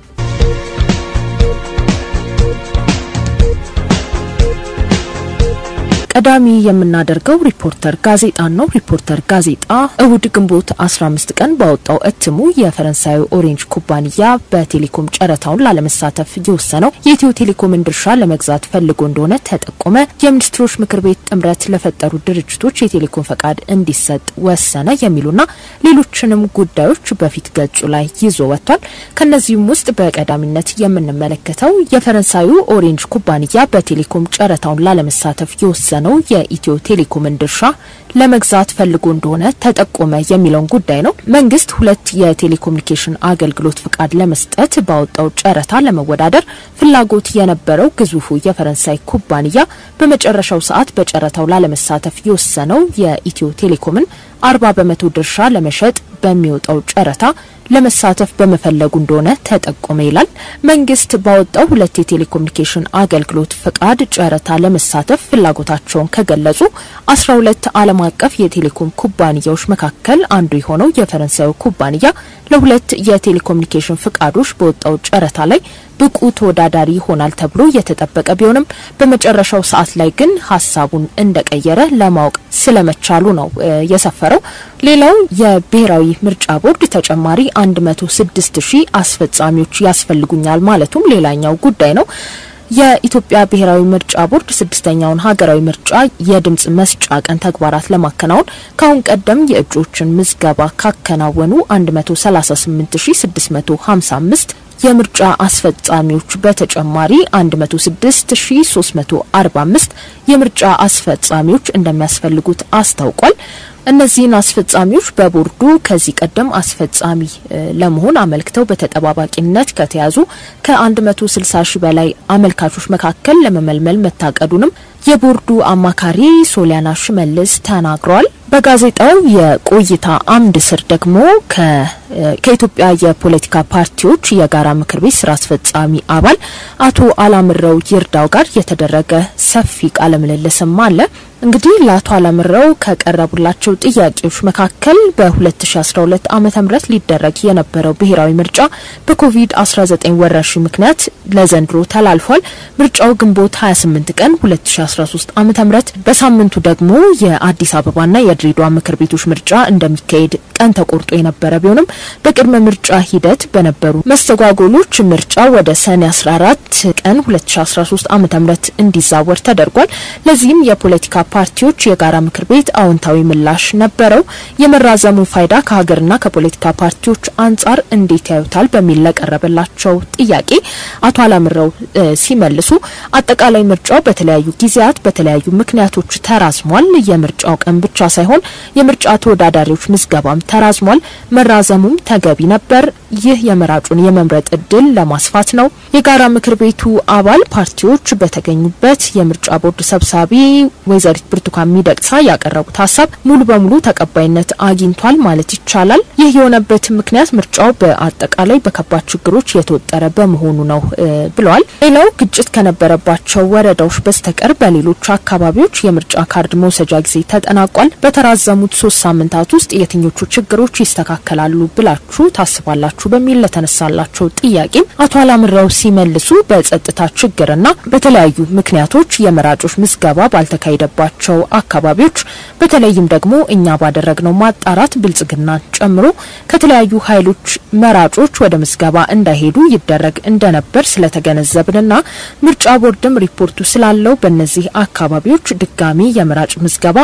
ቀዳሚ የምናደርገው ሪፖርተር ጋዜጣን ነው። ሪፖርተር ጋዜጣ እሁድ ግንቦት 15 ቀን ባወጣው እትሙ የፈረንሳዩ ኦሬንጅ ኩባንያ በቴሌኮም ጨረታውን ላለመሳተፍ የወሰነው የኢትዮ ቴሌኮምን ድርሻ ለመግዛት ፈልጎ እንደሆነ ተጠቆመ። የሚኒስትሮች ምክር ቤት ጥምረት ለፈጠሩ ድርጅቶች የቴሌኮም ፈቃድ እንዲሰጥ ወሰነ። የሚሉና ሌሎችንም ጉዳዮች በፊት ገጹ ላይ ይዞ ወጥቷል። ከነዚህም ውስጥ በቀዳሚነት የምንመለከተው የፈረንሳዩ ኦሬንጅ ኩባንያ በቴሌኮም ጨረታውን ላለመሳተፍ የወሰነው ነው የኢትዮ ቴሌኮምን ድርሻ ለመግዛት ፈልጎ እንደሆነ ተጠቆመ የሚለውን ጉዳይ ነው። መንግስት ሁለት የቴሌኮሙኒኬሽን አገልግሎት ፍቃድ ለመስጠት ባወጣው ጨረታ ለመወዳደር ፍላጎት የነበረው ግዙፉ የፈረንሳይ ኩባንያ በመጨረሻው ሰዓት በጨረታው ላለመሳተፍ የወሰነው የኢትዮ ቴሌኮምን አርባ በመቶ ድርሻ ለመሸጥ በሚወጣው ጨረታ ለመሳተፍ በመፈለጉ እንደሆነ ተጠቆመ ይላል። መንግስት ባወጣው ሁለት የቴሌኮሙኒኬሽን አገልግሎት ፍቃድ ጨረታ ለመሳተፍ ፍላጎታቸውን ከገለጹ አስራ ሁለት ዓለም አቀፍ የቴሌኮም ኩባንያዎች መካከል አንዱ የሆነው የፈረንሳዩ ኩባንያ ለሁለት የቴሌኮሙኒኬሽን ፍቃዶች በወጣው ጨረታ ላይ ብቁ ተወዳዳሪ ይሆናል ተብሎ የተጠበቀ ቢሆንም በመጨረሻው ሰዓት ላይ ግን ሀሳቡን እንደቀየረ ለማወቅ ስለመቻሉ ነው የሰፈረው። ሌላው የብሔራዊ ምርጫ ቦርድ ተጨማሪ 106 ሺህ አስፈጻሚዎች ያስፈልጉኛል ማለቱም ሌላኛው ጉዳይ ነው። የኢትዮጵያ ብሔራዊ ምርጫ ቦርድ ስድስተኛውን ሀገራዊ ምርጫ የድምጽ መስጫ ቀን ተግባራት ለማከናወን ከአሁን ቀደም የእጩዎችን ምዝገባ ካከናወኑ 138655 የምርጫ አስፈጻሚዎች በተጨማሪ 106345 የምርጫ አስፈጻሚዎች እንደሚያስፈልጉት አስታውቋል። እነዚህን አስፈጻሚዎች በቦርዱ ከዚህ ቀደም አስፈጻሚ ለመሆን አመልክተው በተጠባባቂነት ከተያዙ ከ160 ሺህ በላይ አመልካቾች መካከል ለመመልመል መታቀዱንም የቦርዱ አማካሪ ሶሊያና ሽመልስ ተናግረዋል። በጋዜጣው የቆይታ አምድ ስር ደግሞ ከኢትዮጵያ የፖለቲካ ፓርቲዎች የጋራ ምክር ቤት ስራ አስፈጻሚ አባል አቶ አላምረው ይርዳው ጋር የተደረገ ሰፊ ቃለ ምልልስም አለ። እንግዲህ ለአቶ አላምረው ከቀረቡላቸው ጥያቄዎች መካከል በ2012 ዓ ም ሊደረግ የነበረው ብሔራዊ ምርጫ በኮቪድ-19 ወረርሽኝ ምክንያት ለዘንድሮ ተላልፏል። ምርጫው ግንቦት 28 ቀን 2013 ዓ ም በሳምንቱ ደግሞ የአዲስ አበባና የድሬዳዋ ምክር ቤቶች ምርጫ እንደሚካሄድ ቀን ተቆርጦ የነበረ ቢሆንም በቅድመ ምርጫ ሂደት በነበሩ መስተጓጎሎች ምርጫ ወደ ሰኔ 14 ቀን 2013 ዓ ም እንዲዛወር ተደርጓል። ለዚህም የፖለቲካ ፓርቲዎች የጋራ ምክር ቤት አዎንታዊ ምላሽ ነበረው። የመራዘሙ ፋይዳ ከሀገርና ከፖለቲካ ፓርቲዎች አንጻር እንዴት ያዩታል በሚል ለቀረበላቸው ጥያቄ አቶ አላምረው ሲመልሱ አጠቃላይ ምርጫው በተለያዩ ጊዜያት በተለያዩ ምክንያቶች ተራዝሟል። የምርጫው ቀን ብቻ ሳይሆን የምርጫ ተወዳዳሪዎች ምዝገባም ተራዝሟል። መራዘሙም ተገቢ ነበር። ይህ የመራጩን የመምረጥ እድል ለማስፋት ነው። የጋራ ምክር ቤቱ አባል ፓርቲዎች በተገኙበት የምርጫ ቦርድ ሰብሳቢ ወይዘሪት ብርቱካን ሚደቅሳ ያቀረቡት ሀሳብ ሙሉ በሙሉ ተቀባይነት አግኝቷል ማለት ይቻላል። ይህ የሆነበት ምክንያት ምርጫው በአጠቃላይ በከባድ ችግሮች የተወጠረ በመሆኑ ነው ብለዋል። ሌላው ግጭት ከነበረባቸው ወረዳዎች በስተቀር በሌሎች አካባቢዎች የምርጫ ካርድ መውሰጃ ጊዜ ተጠናቋል። በተራዘሙት ሶስት ሳምንታት ውስጥ የትኞቹ ችግሮች ይስተካከላሉ ብላችሁ ታስባላችሁ በሚል ለተነሳላቸው ጥያቄም አቶ አላምረው ሲመልሱ በጸጥታ ችግርና በተለያዩ ምክንያቶች የመራጮች ምዝገባ ባልተካሄደባቸው አካባቢዎች በተለይም ደግሞ እኛ ባደረግነው ማጣራት ብልጽግናን ጨምሮ ከተለያዩ ኃይሎች መራጮች ወደ ምዝገባ እንዳይሄዱ ይደረግ እንደነበር ስለተገነዘብንና ምርጫ ቦርድም ሪፖርቱ ስላለው በእነዚህ አካባቢዎች ድጋሚ የመራጭ ምዝገባ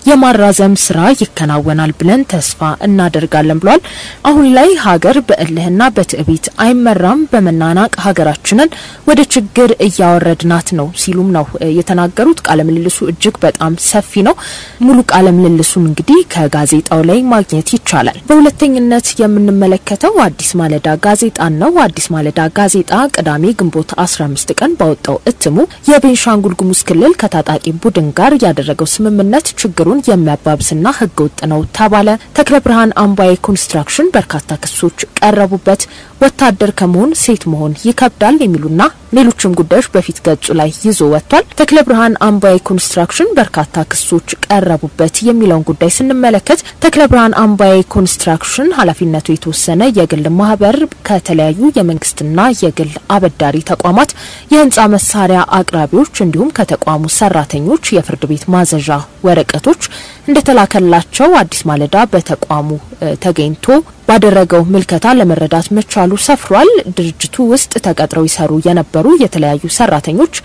የማራዘም ስራ ይከናወናል ብለን ተስፋ እናደርጋለን ብሏል። አሁን ላይ ሀገር በእልህና በትዕቢት አይመራም፣ በመናናቅ ሀገራችንን ወደ ችግር እያወረድናት ነው ሲሉም ነው የተናገሩት። ቃለ ምልልሱ እጅግ በጣም ሰፊ ነው። ሙሉ ቃለ ምልልሱን እንግዲህ ከጋዜጣው ላይ ማግኘት ይቻላል። በሁለተኝነት የምንመለከተው አዲስ ማለዳ ጋዜጣን ነው። አዲስ ማለዳ ጋዜጣ ቅዳሜ ግንቦት 15 ቀን ባወጣው እትሙ የቤንሻንጉል ጉሙዝ ክልል ከታጣቂ ቡድን ጋር ያደረገው ስምምነት ችግሩን የሚያባብስና ህገወጥ ነው ተባለ። ተክለ ብርሃን አምባዬ ኮንስትራክሽን በርካታ ክሶች ቀረቡበት። ወታደር ከመሆን ሴት መሆን ይከብዳል የሚሉና ሌሎችም ጉዳዮች በፊት ገጹ ላይ ይዞ ወጥቷል። ተክለ ብርሃን አምባዬ ኮንስትራክሽን በርካታ ክሶች ቀረቡበት የሚለውን ጉዳይ ስንመለከት ተክለ ብርሃን አምባዬ ኮንስትራክሽን ኃላፊነቱ የተወሰነ የግል ማህበር ከተለያዩ የመንግስትና የግል አበዳሪ ተቋማት የህንፃ መሳሪያ አቅራቢዎች እንዲሁም ከተቋሙ ሰራተኞች የፍርድ ቤት ማዘዣ ወረቀቶች እንደተላከላቸው አዲስ ማለዳ በተቋሙ ተገኝቶ ባደረገው ምልከታ ለመረዳት መቻሉ ሰፍሯል። ድርጅቱ ውስጥ ተቀጥረው ይሰሩ የነበሩ የተለያዩ ሰራተኞች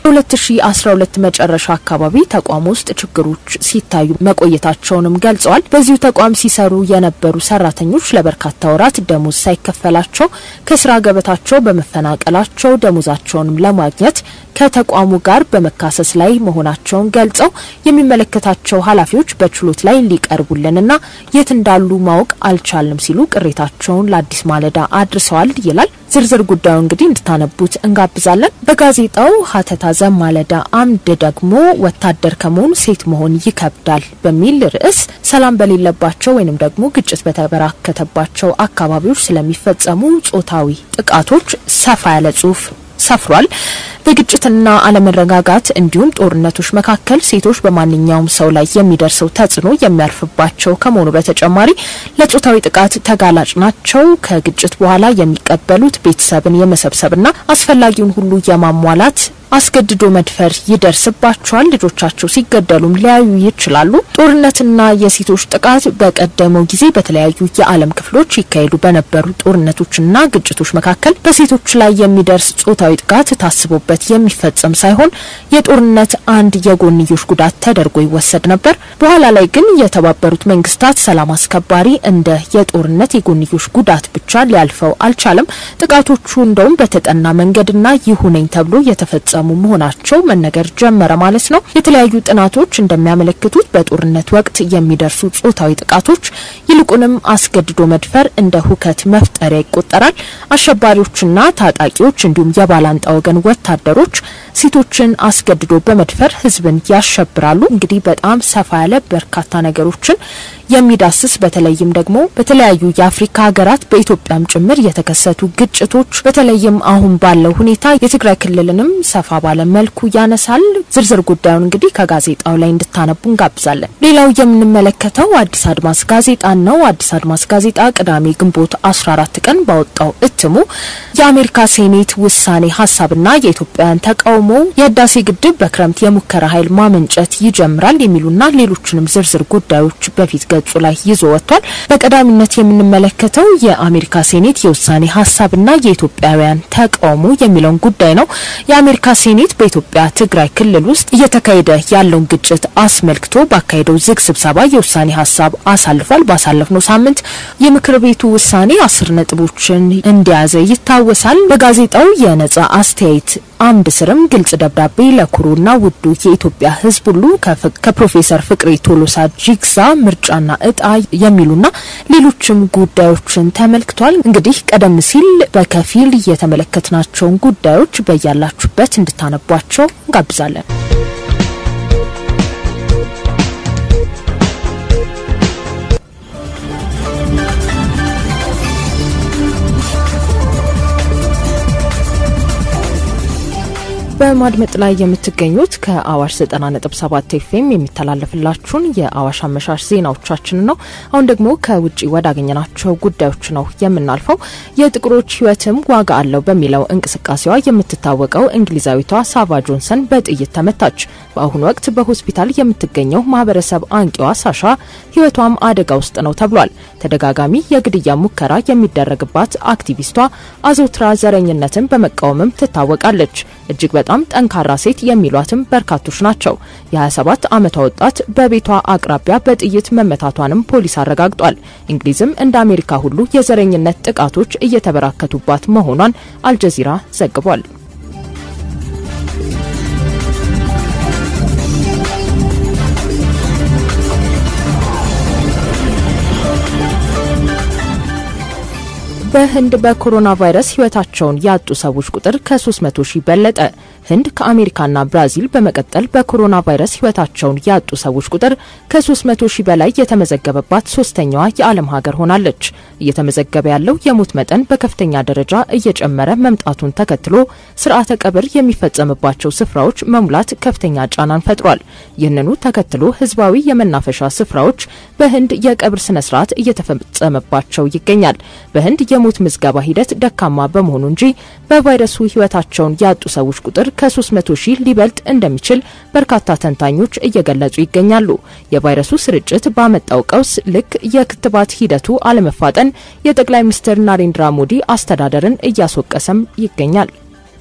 በ2012 መጨረሻ አካባቢ ተቋም ውስጥ ችግሮች ሲታዩ መቆየታቸውንም ገልጸዋል። በዚሁ ተቋም ሲሰሩ የነበሩ ሰራተኞች ለበርካታ ወራት ደሞዝ ሳይከፈላቸው ከስራ ገበታቸው በመፈናቀላቸው ደሞዛቸውንም ለማግኘት ከተቋሙ ጋር በመካሰስ ላይ መሆናቸውን ገልጸው የሚመለከታቸው ኃላፊዎች በችሎት ላይ ሊቀርቡልንና የት እንዳሉ ማወቅ አልቻልንም ሲሉ ቅሬታቸውን ለአዲስ ማለዳ አድርሰዋል ይላል። ዝርዝር ጉዳዩ እንግዲህ እንድታነቡት እንጋብዛለን። በጋዜጣው ሀተታ ዘማለዳ አምድ ደግሞ ወታደር ከመሆን ሴት መሆን ይከብዳል በሚል ርዕስ ሰላም በሌለባቸው ወይንም ደግሞ ግጭት በተበራከተባቸው አካባቢዎች ስለሚፈጸሙ ጾታዊ ጥቃቶች ሰፋ ያለ ጽሁፍ ሰፍሯል። በግጭትና አለመረጋጋት እንዲሁም ጦርነቶች መካከል ሴቶች በማንኛውም ሰው ላይ የሚደርሰው ተጽዕኖ የሚያርፍባቸው ከመሆኑ በተጨማሪ ለጾታዊ ጥቃት ተጋላጭ ናቸው። ከግጭት በኋላ የሚቀበሉት ቤተሰብን የመሰብሰብና አስፈላጊውን ሁሉ የማሟላት አስገድዶ መድፈር ይደርስባቸዋል። ልጆቻቸው ሲገደሉም ሊያዩ ይችላሉ። ጦርነትና የሴቶች ጥቃት በቀደመው ጊዜ በተለያዩ የዓለም ክፍሎች ይካሄዱ በነበሩ ጦርነቶችና ግጭቶች መካከል በሴቶች ላይ የሚደርስ ጾታዊ ጥቃት ታስቦበት የሚፈጸም ሳይሆን የጦርነት አንድ የጎንዮሽ ጉዳት ተደርጎ ይወሰድ ነበር። በኋላ ላይ ግን የተባበሩት መንግስታት ሰላም አስከባሪ እንደ የጦርነት የጎንዮሽ ጉዳት ብቻ ሊያልፈው አልቻለም። ጥቃቶቹ እንደውም በተጠና መንገድና ይሁነኝ ተብሎ የተፈጸሙ መሆናቸው መነገር ጀመረ ማለት ነው። የተለያዩ ጥናቶች እንደሚያመለክቱት በጦርነት ወቅት የሚደርሱ ጾታዊ ጥቃቶች ይልቁንም አስገድዶ መድፈር እንደ ሁከት መፍጠሪያ ይቆጠራል። አሸባሪዎችና ታጣቂዎች እንዲሁም የባላንጣ ወገን ወታደሮች ሴቶችን አስገድዶ በመድፈር ህዝብን ያሸብራሉ። እንግዲህ በጣም ሰፋ ያለ በርካታ ነገሮችን የሚዳስስ በተለይም ደግሞ በተለያዩ የአፍሪካ ሀገራት በኢትዮጵያም ጭምር የተከሰቱ ግጭቶች በተለይም አሁን ባለው ሁኔታ የትግራይ ክልልንም ሰፋ ባለ መልኩ ያነሳል። ዝርዝር ጉዳዩን እንግዲህ ከጋዜጣው ላይ እንድታነቡ እንጋብዛለን። ሌላው የምንመለከተው አዲስ አድማስ ጋዜጣን ነው። አዲስ አድማስ ጋዜጣ ቅዳሜ ግንቦት 14 ቀን ባወጣው እትሙ የአሜሪካ ሴኔት ውሳኔ ሀሳብና የኢትዮጵያውያን ተቃውሞ የህዳሴ ግድብ በክረምት የሙከራ ኃይል ማመንጨት ይጀምራል የሚሉና ሌሎችንም ዝርዝር ጉዳዮች በፊት ገጹ ላይ ይዞ ወጥቷል። በቀዳሚነት የምንመለከተው የአሜሪካ ሴኔት የውሳኔ ሀሳብና የኢትዮጵያውያን ተቃውሞ የሚለውን ጉዳይ ነው። የአሜሪካ ሴኔት በኢትዮጵያ ትግራይ ክልል ውስጥ እየተካሄደ ያለውን ግጭት አስመልክቶ ባካሄደው ዝግ ስብሰባ የውሳኔ ሀሳብ አሳልፏል። ባሳለፍነው ሳምንት የምክር ቤቱ ውሳኔ አስር ነጥቦችን እንደያዘ ይታወሳል። በጋዜጣው የነጻ አስተያየት አምድ ስርም ግልጽ ደብዳቤ ለኩሩና ውዱ የኢትዮጵያ ሕዝብ ሁሉ ከፕሮፌሰር ፍቅሬ ቶሎሳ ጂግሳ ምርጫና እጣ የሚሉና ሌሎችም ጉዳዮችን ተመልክቷል። እንግዲህ ቀደም ሲል በከፊል የተመለከትናቸውን ጉዳዮች በያላችሁበት እንድታነቧቸው እንጋብዛለን። በማድመጥ ላይ የምትገኙት ከአዋሽ 90.7 ኤፍኤም የሚተላለፍላችሁን የአዋሽ አመሻሽ ዜናዎቻችን ነው። አሁን ደግሞ ከውጭ ወዳገኘናቸው ጉዳዮች ነው የምናልፈው። የጥቁሮች ሕይወትም ዋጋ አለው በሚለው እንቅስቃሴዋ የምትታወቀው እንግሊዛዊቷ ሳቫ ጆንሰን በጥይት ተመታች። በአሁኑ ወቅት በሆስፒታል የምትገኘው ማህበረሰብ አንቂዋ ሳሻ ሕይወቷም አደጋ ውስጥ ነው ተብሏል። ተደጋጋሚ የግድያ ሙከራ የሚደረግባት አክቲቪስቷ አዘውትራ ዘረኝነትን በመቃወምም ትታወቃለች። እጅግ በጣም ጠንካራ ሴት የሚሏትም በርካቶች ናቸው። የ27 ዓመቷ ወጣት በቤቷ አቅራቢያ በጥይት መመታቷንም ፖሊስ አረጋግጧል። እንግሊዝም እንደ አሜሪካ ሁሉ የዘረኝነት ጥቃቶች እየተበራከቱባት መሆኗን አልጀዚራ ዘግቧል። በህንድ በኮሮና ቫይረስ ህይወታቸውን ያጡ ሰዎች ቁጥር ከ300 ሺህ በለጠ። ህንድ ከአሜሪካና ብራዚል በመቀጠል በኮሮና ቫይረስ ህይወታቸውን ያጡ ሰዎች ቁጥር ከ300 ሺህ በላይ የተመዘገበባት ሶስተኛዋ የዓለም ሀገር ሆናለች። እየተመዘገበ ያለው የሞት መጠን በከፍተኛ ደረጃ እየጨመረ መምጣቱን ተከትሎ ስርዓተ ቀብር የሚፈጸምባቸው ስፍራዎች መሙላት ከፍተኛ ጫናን ፈጥሯል። ይህንኑ ተከትሎ ህዝባዊ የመናፈሻ ስፍራዎች በህንድ የቀብር ስነ ስርዓት እየተፈጸመባቸው ይገኛል። በህንድ የሞት ምዝገባ ሂደት ደካማ በመሆኑ እንጂ በቫይረሱ ህይወታቸውን ያጡ ሰዎች ቁጥር ከ300 ሺህ ሊበልጥ እንደሚችል በርካታ ተንታኞች እየገለጹ ይገኛሉ። የቫይረሱ ስርጭት ባመጣው ቀውስ ልክ የክትባት ሂደቱ አለመፋጠን የጠቅላይ ሚኒስትር ናሬንድራ ሞዲ አስተዳደርን እያስወቀሰም ይገኛል።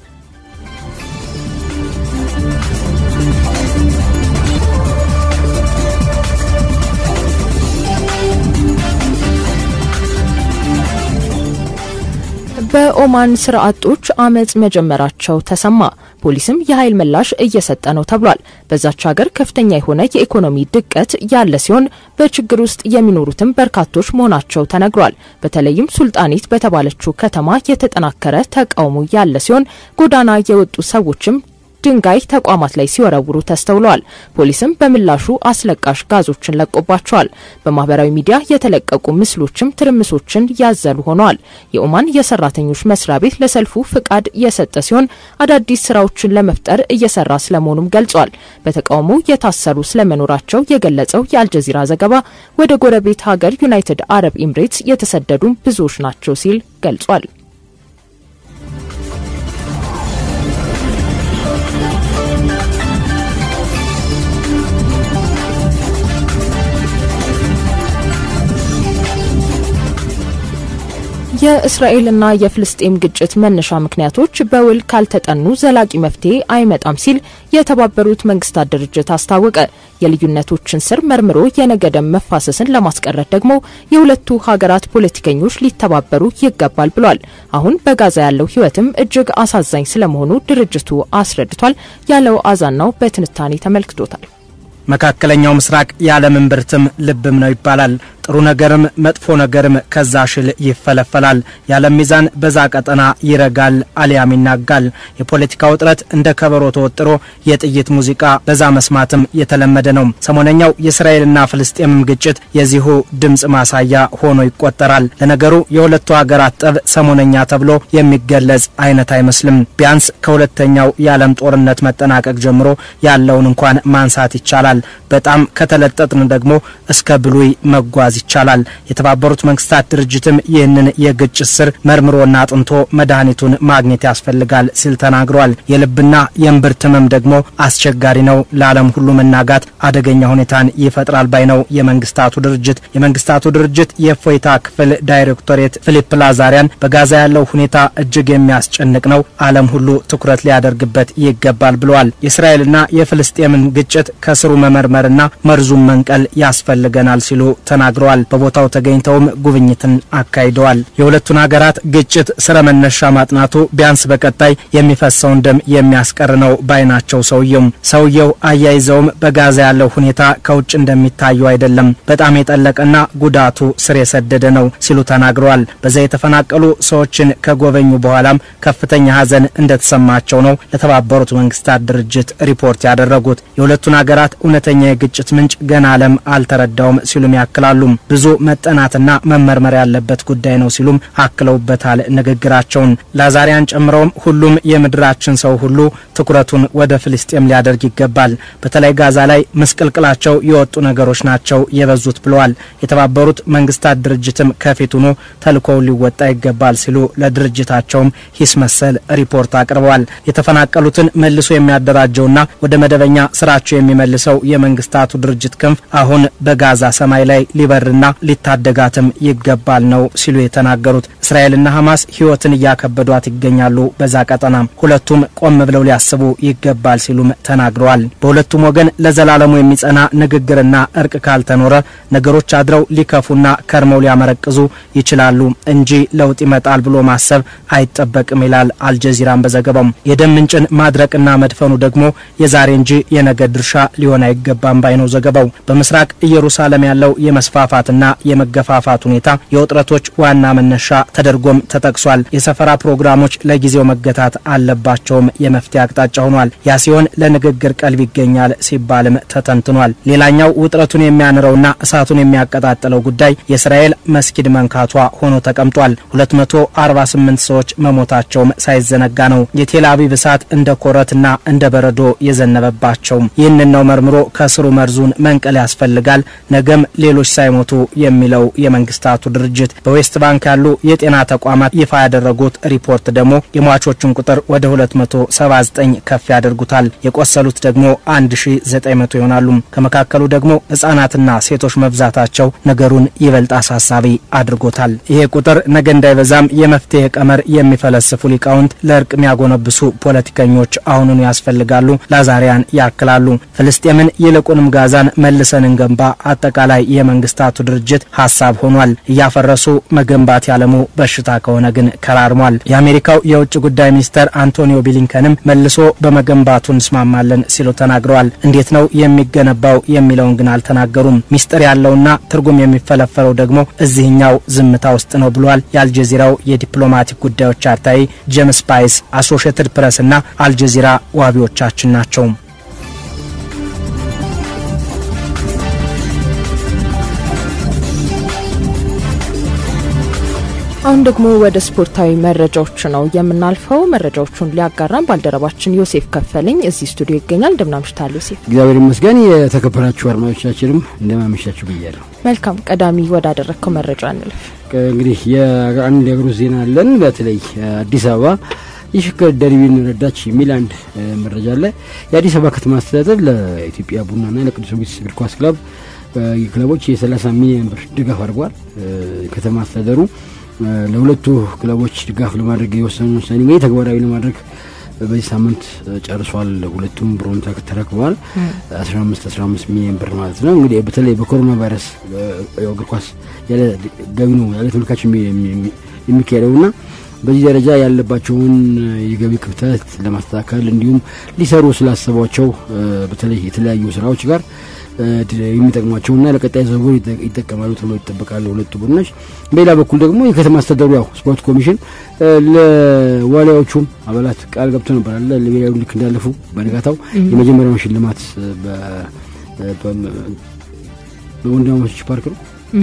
በኦማን ስራ አጦች አመጽ መጀመራቸው ተሰማ። ፖሊስም የኃይል ምላሽ እየሰጠ ነው ተብሏል። በዛች ሀገር ከፍተኛ የሆነ የኢኮኖሚ ድቀት ያለ ሲሆን በችግር ውስጥ የሚኖሩትም በርካቶች መሆናቸው ተነግሯል። በተለይም ሱልጣኔት በተባለችው ከተማ የተጠናከረ ተቃውሞ ያለ ሲሆን ጎዳና የወጡ ሰዎችም ድንጋይ ተቋማት ላይ ሲወረውሩ ተስተውለዋል። ፖሊስም በምላሹ አስለቃሽ ጋዞችን ለቆባቸዋል። በማህበራዊ ሚዲያ የተለቀቁ ምስሎችም ትርምሶችን ያዘሉ ሆነዋል። የኦማን የሰራተኞች መስሪያ ቤት ለሰልፉ ፍቃድ የሰጠ ሲሆን አዳዲስ ስራዎችን ለመፍጠር እየሰራ ስለመሆኑም ገልጿል። በተቃውሞ የታሰሩ ስለመኖራቸው የገለጸው የአልጀዚራ ዘገባ ወደ ጎረቤት ሀገር ዩናይትድ አረብ ኤምሬትስ የተሰደዱ ብዙዎች ናቸው ሲል ገልጿል። የእስራኤልና የፍልስጤም ግጭት መነሻ ምክንያቶች በውል ካልተጠኑ ዘላቂ መፍትሄ አይመጣም ሲል የተባበሩት መንግስታት ድርጅት አስታወቀ። የልዩነቶችን ስር መርምሮ የነገ ደም መፋሰስን ለማስቀረት ደግሞ የሁለቱ ሀገራት ፖለቲከኞች ሊተባበሩ ይገባል ብሏል። አሁን በጋዛ ያለው ሕይወትም እጅግ አሳዛኝ ስለመሆኑ ድርጅቱ አስረድቷል። ያለው አዛናው በትንታኔ ተመልክቶታል። መካከለኛው ምስራቅ የዓለም እምብርትም ልብም ነው ይባላል። ጥሩ ነገርም መጥፎ ነገርም ከዛ ሽል ይፈለፈላል። የዓለም ሚዛን በዛ ቀጠና ይረጋል አሊያም ይናጋል። የፖለቲካ ውጥረት እንደ ከበሮ ተወጥሮ የጥይት ሙዚቃ በዛ መስማትም የተለመደ ነው። ሰሞነኛው የእስራኤልና ፍልስጤምም ግጭት የዚሁ ድምፅ ማሳያ ሆኖ ይቆጠራል። ለነገሩ የሁለቱ ሀገራት ጠብ ሰሞነኛ ተብሎ የሚገለጽ አይነት አይመስልም። ቢያንስ ከሁለተኛው የዓለም ጦርነት መጠናቀቅ ጀምሮ ያለውን እንኳን ማንሳት ይቻላል። በጣም ከተለጠጥን ደግሞ እስከ ብሉይ መጓዝ ይቻላል። የተባበሩት መንግስታት ድርጅትም ይህንን የግጭት ስር መርምሮና አጥንቶ መድኃኒቱን ማግኘት ያስፈልጋል ሲል ተናግሯል። የልብና የእምብርት ህመም ደግሞ አስቸጋሪ ነው፣ ለዓለም ሁሉ መናጋት አደገኛ ሁኔታን ይፈጥራል ባይ ነው የመንግስታቱ ድርጅት። የመንግስታቱ ድርጅት የእፎይታ ክፍል ዳይሬክቶሬት ፊሊፕ ላዛሪያን በጋዛ ያለው ሁኔታ እጅግ የሚያስጨንቅ ነው፣ ዓለም ሁሉ ትኩረት ሊያደርግበት ይገባል ብለዋል። የእስራኤልና የፍልስጤምን ግጭት ከስሩ መመርመርና መርዙን መንቀል ያስፈልገናል ሲሉ ተናግረዋል። በቦታው ተገኝተውም ጉብኝትን አካሂደዋል። የሁለቱን ሀገራት ግጭት ስረ መነሻ ማጥናቱ ቢያንስ በቀጣይ የሚፈሰውን ደም የሚያስቀር ነው ባይ ናቸው ሰውየው ሰውየው አያይዘውም በጋዛ ያለው ሁኔታ ከውጭ እንደሚታየው አይደለም፣ በጣም የጠለቀና ጉዳቱ ስር የሰደደ ነው ሲሉ ተናግረዋል። በዛ የተፈናቀሉ ሰዎችን ከጎበኙ በኋላም ከፍተኛ ሀዘን እንደተሰማቸው ነው ለተባበሩት መንግስታት ድርጅት ሪፖርት ያደረጉት። የሁለቱን ሀገራት እውነተኛ የግጭት ምንጭ ገና ዓለም አልተረዳውም ሲሉም ያክላሉ። ብዙ መጠናትና መመርመር ያለበት ጉዳይ ነው ሲሉም አክለውበታል ንግግራቸውን። ላዛሪያን ጨምረውም ሁሉም የምድራችን ሰው ሁሉ ትኩረቱን ወደ ፍልስጤም ሊያደርግ ይገባል። በተለይ ጋዛ ላይ ምስቅልቅላቸው የወጡ ነገሮች ናቸው የበዙት ብለዋል። የተባበሩት መንግስታት ድርጅትም ከፊት ሆኖ ተልእኮውን ሊወጣ ይገባል ሲሉ ለድርጅታቸውም ሂስ መሰል ሪፖርት አቅርበዋል። የተፈናቀሉትን መልሶ የሚያደራጀውና ወደ መደበኛ ስራቸው የሚመልሰው የመንግስታቱ ድርጅት ክንፍ አሁን በጋዛ ሰማይ ላይ ሊበርና ሊታደጋትም ይገባል ነው ሲሉ የተናገሩት። እስራኤልና ሐማስ ህይወትን እያከበዷት ይገኛሉ። በዛ ቀጠና ሁለቱም ቆም ብለው ሊያስቡ ይገባል ሲሉም ተናግረዋል። በሁለቱም ወገን ለዘላለሙ የሚጸና ንግግርና እርቅ ካልተኖረ ነገሮች አድረው ሊከፉና ከርመው ሊያመረቅዙ ይችላሉ እንጂ ለውጥ ይመጣል ብሎ ማሰብ አይጠበቅም ይላል አልጀዚራን በዘገባው። የደም ምንጭን ማድረቅና መድፈኑ ደግሞ የዛሬ እንጂ የነገ ድርሻ ሊሆን አይገባም ባይ ነው ዘገባው። በምስራቅ ኢየሩሳሌም ያለው የመስፋፋትና የመገፋፋት ሁኔታ የውጥረቶች ዋና መነሻ ተደርጎም ተጠቅሷል። የሰፈራ ፕሮግራሞች ለጊዜው መገታት አለባቸውም የመፍትሄ አቅጣጫ ሆኗል። ያ ሲሆን ለንግግር ቀልብ ይገኛል ሲባልም ተተንትኗል። ሌላኛው ውጥረቱን የሚያንረውና እሳቱን የሚያቀጣጥለው ጉዳይ የእስራኤል መስጊድ መንካቷ ሆኖ ተቀምጧል። 248 ሰዎች መሞታቸውም ሳይዘነጋ ነው የቴል አቪቭ እሳት እንደ ኮረትና እንደ በረዶ የዘነበባቸው። ይህንን ነው መርምሮ ከስሩ መርዙን መንቀል ያስፈልጋል ነገም ሌሎች ሳይሞቱ የሚለው የመንግስታቱ ድርጅት በዌስት ባንክ ያሉ የጤና ተቋማት ይፋ ያደረጉት ሪፖርት ደግሞ የሟቾቹን ቁጥር ወደ 279 ከፍ ያደርጉታል። የቆሰሉት ደግሞ 1900 ይሆናሉ። ከመካከሉ ደግሞ ህጻናትና ሴቶች መብዛታቸው ነገሩን ይበልጥ አሳሳቢ አድርጎታል። ይሄ ቁጥር ነገ እንዳይበዛም የመፍትሄ ቀመር የሚፈለስፉ ሊቃውንት ለእርቅ የሚያጎነብሱ ፖለቲከኞች አሁኑኑ ያስፈልጋሉ። ላዛሪያን ያክላሉ። ፍልስጤምን ይልቁንም ጋዛን መልሰን እንገንባ አጠቃላይ የመንግስታቱ ድርጅት ሀሳብ ሆኗል። እያፈረሱ መገንባት ያለሙ በሽታ ከሆነ ግን ከራርሟል። የአሜሪካው የውጭ ጉዳይ ሚኒስተር አንቶኒዮ ብሊንከንም መልሶ በመገንባቱ እንስማማለን ሲሉ ተናግረዋል። እንዴት ነው የሚገነባው የሚለውን ግን አልተናገሩም። ሚስጥር ያለውና ትርጉም የሚፈለፈለው ደግሞ እዚህኛው ዝምታ ውስጥ ነው ብሏል። የአልጀዚራው የዲፕሎማቲክ ጉዳዮች አርታኢ ጄምስ ፓይስ አሶሽየትድ ፕሬስ እና አልጀዚራ ዋቢዎቻችን ናቸው። አሁን ደግሞ ወደ ስፖርታዊ መረጃዎች ነው የምናልፈው። መረጃዎቹን ሊያጋራን ባልደረባችን ዮሴፍ ከፈለኝ እዚህ ስቱዲዮ ይገኛል። እንደምናምሽታል ዮሴፍ? እግዚአብሔር ይመስገን። የተከበራችሁ አድማጮቻችንም እንደማመሻችሁ ብያለሁ። መልካም፣ ቀዳሚ ወዳደረግከው መረጃ እንልፍ። እንግዲህ የአንድ የእግር ውስጥ ዜና አለን። በተለይ አዲስ አበባ የሽከር ደርቢን ረዳች የሚል አንድ መረጃ አለ። የአዲስ አበባ ከተማ አስተዳደር ለኢትዮጵያ ቡናና ለቅዱስ ጊዮርጊስ እግር ኳስ ክለብ ክለቦች የ30 ሚሊዮን ብር ድጋፍ አድርጓል። ከተማ አስተዳደሩ ለሁለቱ ክለቦች ድጋፍ ለማድረግ የወሰኑ ውሳኔ እንግዲህ ተግባራዊ ለማድረግ በዚህ ሳምንት ጨርሷል። ሁለቱም ብሩን ተረክበዋል። አስራ አምስት አስራ አምስት ሚሊዮን ብር ማለት ነው። እንግዲህ በተለይ በኮሮና ቫይረስ እግር ኳስ ያለ ገቢ ነው ያለ ተመልካች የሚካሄደው እና በዚህ ደረጃ ያለባቸውን የገቢ ክፍተት ለማስተካከል እንዲሁም ሊሰሩ ስላሰቧቸው በተለይ የተለያዩ ስራዎች ጋር የሚጠቅሟቸውና ለቀጣይ ዝውውር ይጠቀማሉ ተብሎ ይጠበቃሉ ሁለቱ ቡድኖች። በሌላ በኩል ደግሞ የከተማ አስተዳደሩ ያው ስፖርት ኮሚሽን ለዋሊያዎቹም አባላት ቃል ገብቶ ነበር አለ ለብሔራዊ ልክ እንዳለፉ በነጋታው የመጀመሪያውን ሽልማት በወንድማማቾች ፓርክ ነው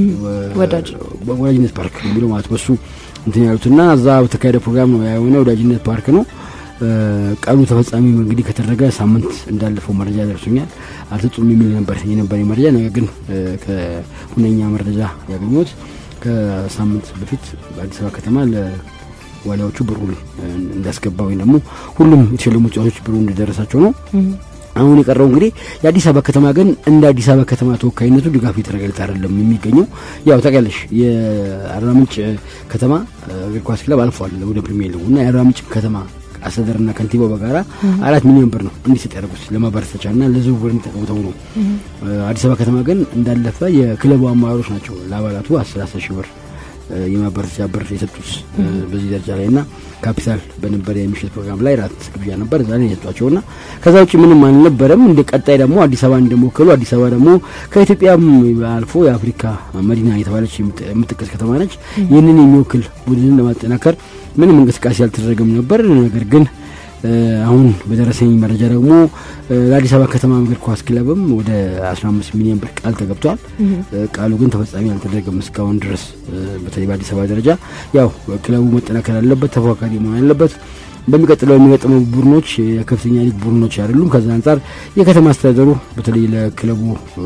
ወዳጅነት ፓርክ የሚለው ማለት በሱ እንትን ያሉትና እዛ በተካሄደ ፕሮግራም ነው የሆነ ወዳጅነት ፓርክ ነው። ቀኑ ተፈጻሚ እንግዲህ ከተደረገ ሳምንት እንዳለፈው መረጃ ደርሶኛል። አልተጹም የሚል ነበር የነበረ መረጃ። ነገር ግን ከሁነኛ መረጃ ያገኘሁት ከሳምንት በፊት በአዲስ አበባ ከተማ ለዋሊያዎቹ ብሩን እንዳስገባ ወይም ደግሞ ሁሉም የተሸለሙ ተጫዋቾች ብሩ እንደደረሳቸው ነው። አሁን የቀረው እንግዲህ የአዲስ አበባ ከተማ ግን እንደ አዲስ አበባ ከተማ ተወካይነቱ ድጋፍ የተደረገለት አይደለም የሚገኘው። ያው ታውቂያለሽ የአርባ ምንጭ ከተማ እግር ኳስ ክለብ አልፏል ወደ ፕሪሚየር ሊጉ እና የአርባ ምንጭ ከተማ አስተዳደርና ከንቲባው በጋራ አራት ሚሊዮን ብር ነው እንዲሰጥ ያደርጉት ለማበረታቻና ለዝውውር እንዲጠቀሙተው ነው። አዲስ አበባ ከተማ ግን እንዳለፈ የክለቡ አመራሮች ናቸው ለአባላቱ አስር አስር ሺህ ብር የማበረታቻ ብር የሰጡት በዚህ ደረጃ ላይ እና ካፒታል በነበረ የምሽት ፕሮግራም ላይ ራት ግብዣ ነበር እዛ ላይ የሰጧቸው ና ከዛ ውጭ ምንም አልነበረም። እንደ ቀጣይ ደግሞ አዲስ አበባ እንደሞከሉ አዲስ አበባ ደግሞ ከኢትዮጵያም አልፎ የአፍሪካ መዲና የተባለች የምትጠቀስ ከተማ ነች። ይህንን የሚወክል ቡድንን ለማጠናከር ምንም እንቅስቃሴ አልተደረገም ነበር። ነገር ግን አሁን በደረሰኝ መረጃ ደግሞ ለአዲስ አበባ ከተማ እግር ኳስ ክለብም ወደ 15 ሚሊዮን ብር ቃል ተገብቷል። ቃሉ ግን ተፈጻሚ አልተደረገም እስካሁን ድረስ። በተለይ በአዲስ አበባ ደረጃ ያው ክለቡ መጠናከር አለበት፣ ተፎካካሪ መሆን አለበት። በሚቀጥለው የሚገጥመው ቡድኖች የከፍተኛ ሊግ ቡድኖች አይደሉም። ከዛ አንጻር የከተማ አስተዳደሩ በተለይ ለክለቡ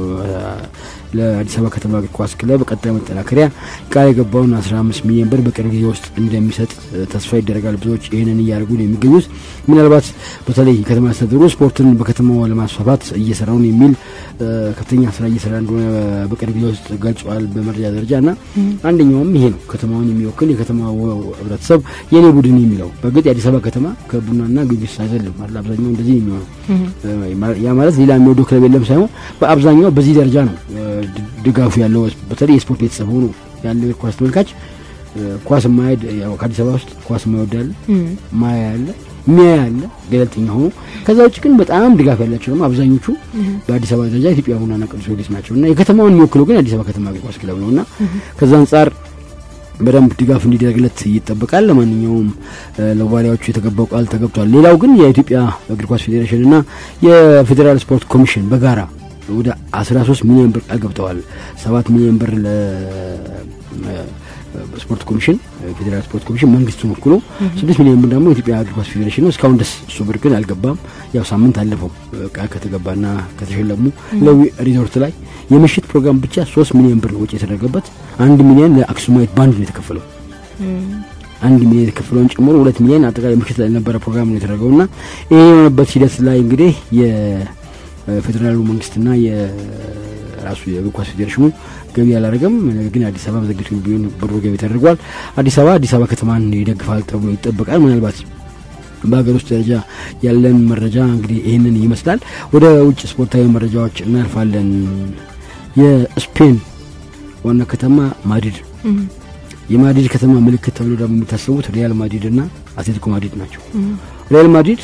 ለአዲስ አበባ ከተማ እግር ኳስ ክለብ ቀጣይ መጠናከሪያ ቃል የገባውን 15 ሚሊዮን ብር በቅርብ ጊዜ ውስጥ እንደሚሰጥ ተስፋ ይደረጋል። ብዙዎች ይህንን እያደረጉ ነው የሚገኙት። ምናልባት በተለይ የከተማ አስተዳደሩ ስፖርትን በከተማው ለማስፋፋት እየሰራው ነው የሚል ከፍተኛ ስራ እየሰራ እንደሆነ በቅርብ ጊዜ ውስጥ ገልጿል በመረጃ ደረጃ እና አንደኛውም ይሄ ነው ከተማውን የሚወክል የከተማው ህብረተሰብ የኔ ቡድን የሚለው በእርግጥ የአዲስ አበባ ከተማ ከቡናና ጊዮርጊስ አይደለም አለ አብዛኛው እንደዚህ የሚሆነው ያ ማለት ሌላ የሚወደው ክለብ የለም ሳይሆን በአብዛኛው በዚህ ደረጃ ነው ድጋፉ ያለው በተለይ የስፖርት ቤተሰብ ሆኖ ያለው የኳስ ተመልካች ኳስ ማያድ ያው ከአዲስ አበባ ውስጥ ኳስ ማይወድ አለ ማያ ያለ ሚያ ያለ ገለልተኛ ሆኖ ከዛ ውጭ ግን በጣም ድጋፍ ያላቸው ደግሞ አብዛኞቹ በአዲስ አበባ ደረጃ ኢትዮጵያ ቡናና ቅዱስ ጊዮርጊስ ናቸው እና የከተማውን የሚወክለው ግን የአዲስ አበባ ከተማ እግር ኳስ ክለብ ነው እና ከዛ አንጻር በደንብ ድጋፍ እንዲደረግለት ይጠበቃል። ለማንኛውም ለዋሊያዎቹ የተገባው ቃል ተገብቷል። ሌላው ግን የኢትዮጵያ እግር ኳስ ፌዴሬሽን እና የፌዴራል ስፖርት ኮሚሽን በጋራ ወደ 13 ሚሊዮን ብር ቃል ገብተዋል። 7 ሚሊዮን ብር ለስፖርት ኮሚሽን ፌዴራል ስፖርት ኮሚሽን መንግስቱን ወክሎ 6 ሚሊዮን ብር ደግሞ የኢትዮጵያ እግር ኳስ ፌዴሬሽን ነው። እስካሁን ደስ እሱ ብር ግን አልገባም። ያው ሳምንት አለፈው ቃል ከተገባና ከተሸለሙ ለዊ ሪዞርት ላይ የምሽት ፕሮግራም ብቻ 3 ሚሊዮን ብር ወጪ የተደረገበት አንድ ሚሊዮን ለአክሱማይት ባንድ ነው የተከፈለው። አንድ ሚሊዮን የተከፈለውን ጨምሮ ሁለት ሚሊዮን አጠቃላይ ምሽት ላይ የነበረ ፕሮግራም ነው የተደረገው እና ይህ የሆነበት ሂደት ላይ እንግዲህ የፌዴራሉ መንግስትና የራሱ የእግር ኳስ ፌዴሬሽኑ ገቢ አላደረገም። ነገር ግን አዲስ አበባ በዘግይቶ ቢሆን ብሩ ገቢ ተደርጓል። አዲስ አበባ አዲስ አበባ ከተማን ይደግፋል ተብሎ ይጠበቃል። ምናልባት በሀገር ውስጥ ደረጃ ያለን መረጃ እንግዲህ ይህንን ይመስላል። ወደ ውጭ ስፖርታዊ መረጃዎች እናልፋለን። የስፔን ዋና ከተማ ማድሪድ የማድሪድ ከተማ ምልክት ተብሎ ደግሞ የሚታሰቡት ሪያል ማድሪድ እና አትሌቲኮ ማድሪድ ናቸው። ሪያል ማድሪድ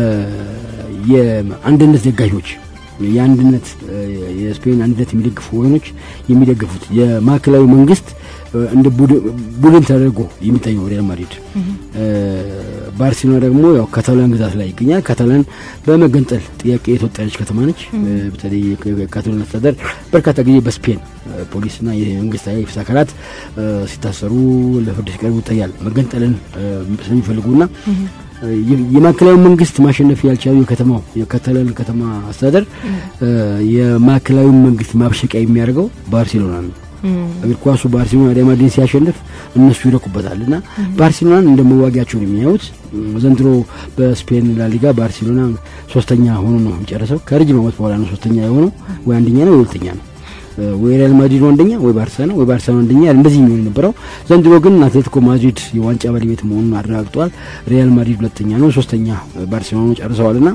የአንድነት ደጋፊዎች የአንድነት የስፔን አንድነት የሚደግፉ ወገኖች የሚደግፉት የማዕከላዊ መንግስት እንደ ቡድን ተደርጎ የሚታየው ሪያል ማድሪድ፣ ባርሴሎና ደግሞ ያው ካታላን ግዛት ላይ ይገኛል። ካታላን በመገንጠል ጥያቄ የተወጠረች ከተማ ነች። በተለይ ካታላን አስተዳደር በርካታ ጊዜ በስፔን ፖሊስና የመንግስት የፍትህ አካላት ሲታሰሩ ለፍርድ ሲቀርቡ ይታያል። መገንጠልን ስለሚፈልጉና የማዕከላዊ መንግስት ማሸነፍ ያልቻሉ የከተማው የካታላን ከተማ አስተዳደር የማዕከላዊ መንግስት ማብሸቂያ የሚያደርገው ባርሴሎና ነው። እግር ኳሱ ባርሴሎና ሪያል ማድሪድን ሲያሸንፍ እነሱ ይረኩበታል እና ባርሴሎናን እንደ መዋጊያቸው ነው የሚያዩት። ዘንድሮ በስፔን ላሊጋ ባርሴሎና ሶስተኛ ሆኖ ነው የሚጨረሰው። ከረጅም ዓመት በኋላ ነው ሶስተኛ የሆነው። ወይ አንደኛ ነው ወይ ሁለተኛ ነው። ወይ ሪያል ማድሪድ ነው አንደኛ ወይ ባርሳ ነው ወይ ባርሳ ነው አንደኛ እንደዚህ የሚሆን የነበረው። ዘንድሮ ግን አትሌቲኮ ማድሪድ የዋንጫ ባለቤት መሆኑን አረጋግጧል። ሪያል ማድሪድ ሁለተኛ ነው፣ ሶስተኛ ባርሴሎና ጨርሰዋልና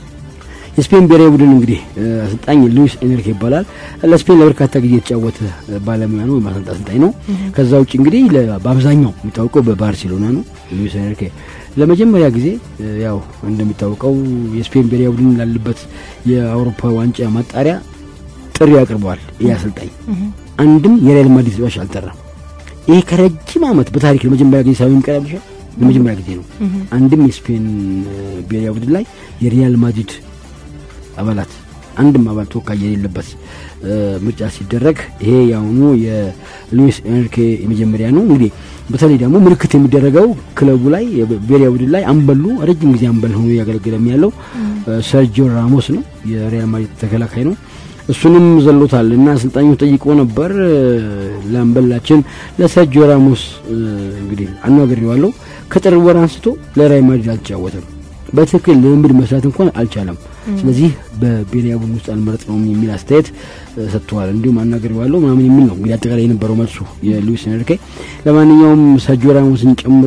የስፔን ብሔራዊ ቡድን እንግዲህ አሰልጣኝ ሉዊስ ኤንሪኬ ይባላል። ለስፔን ለበርካታ ጊዜ የተጫወተ ባለሙያ ነው፣ የማሰልጣ አሰልጣኝ ነው። ከዛ ውጭ እንግዲህ በአብዛኛው የሚታወቀው በባርሴሎና ነው። ሉዊስ ኤንሪኬ ለመጀመሪያ ጊዜ ያው እንደሚታወቀው የስፔን ብሔራዊ ቡድን ላለበት የአውሮፓ ዋንጫ ማጣሪያ ጥሪ አቅርበዋል። ይህ አሰልጣኝ አንድም የሪያል ማድሪድ ተጫዋች አልጠራም። ይሄ ከረጅም ዓመት በታሪክ ለመጀመሪያ ጊዜ ሳይሆን ይቀርብሻል ለመጀመሪያ ጊዜ ነው። አንድም የስፔን ብሔራዊ ቡድን ላይ የሪያል ማድሪድ አባላት አንድም አባል ተወካይ የሌለበት ምርጫ ሲደረግ ይሄ የአሁኑ የሉዊስ ኤንሪኬ የመጀመሪያ ነው። እንግዲህ በተለይ ደግሞ ምልክት የሚደረገው ክለቡ ላይ ብሔራዊ ቡድን ላይ አንበሉ ረጅም ጊዜ አንበል ሆኖ እያገለገለ ያለው ሰርጂዮ ራሞስ ነው። የሪያል ማድሪድ ተከላካይ ነው። እሱንም ዘሎታል እና አሰልጣኙ ጠይቆ ነበር ለአምበላችን ለሰርጂዮ ራሞስ እንግዲህ አናግሬዋለሁ። ከጥር ወር አንስቶ ለሪያል ማድሪድ አልተጫወተም። በትክክል ልምምድ መስራት እንኳን አልቻለም። ስለዚህ በብሔራዊ ቡድን ውስጥ አልመረጥነውም የሚል አስተያየት ሰጥተዋል። እንዲሁም አናግሬዋለሁ ምናምን የሚል ነው እንግዲህ አጠቃላይ የነበረው መልሱ የሉዊስ ኤንሪኬ። ለማንኛውም ሰርጂዮ ራሞስን ጨምሮ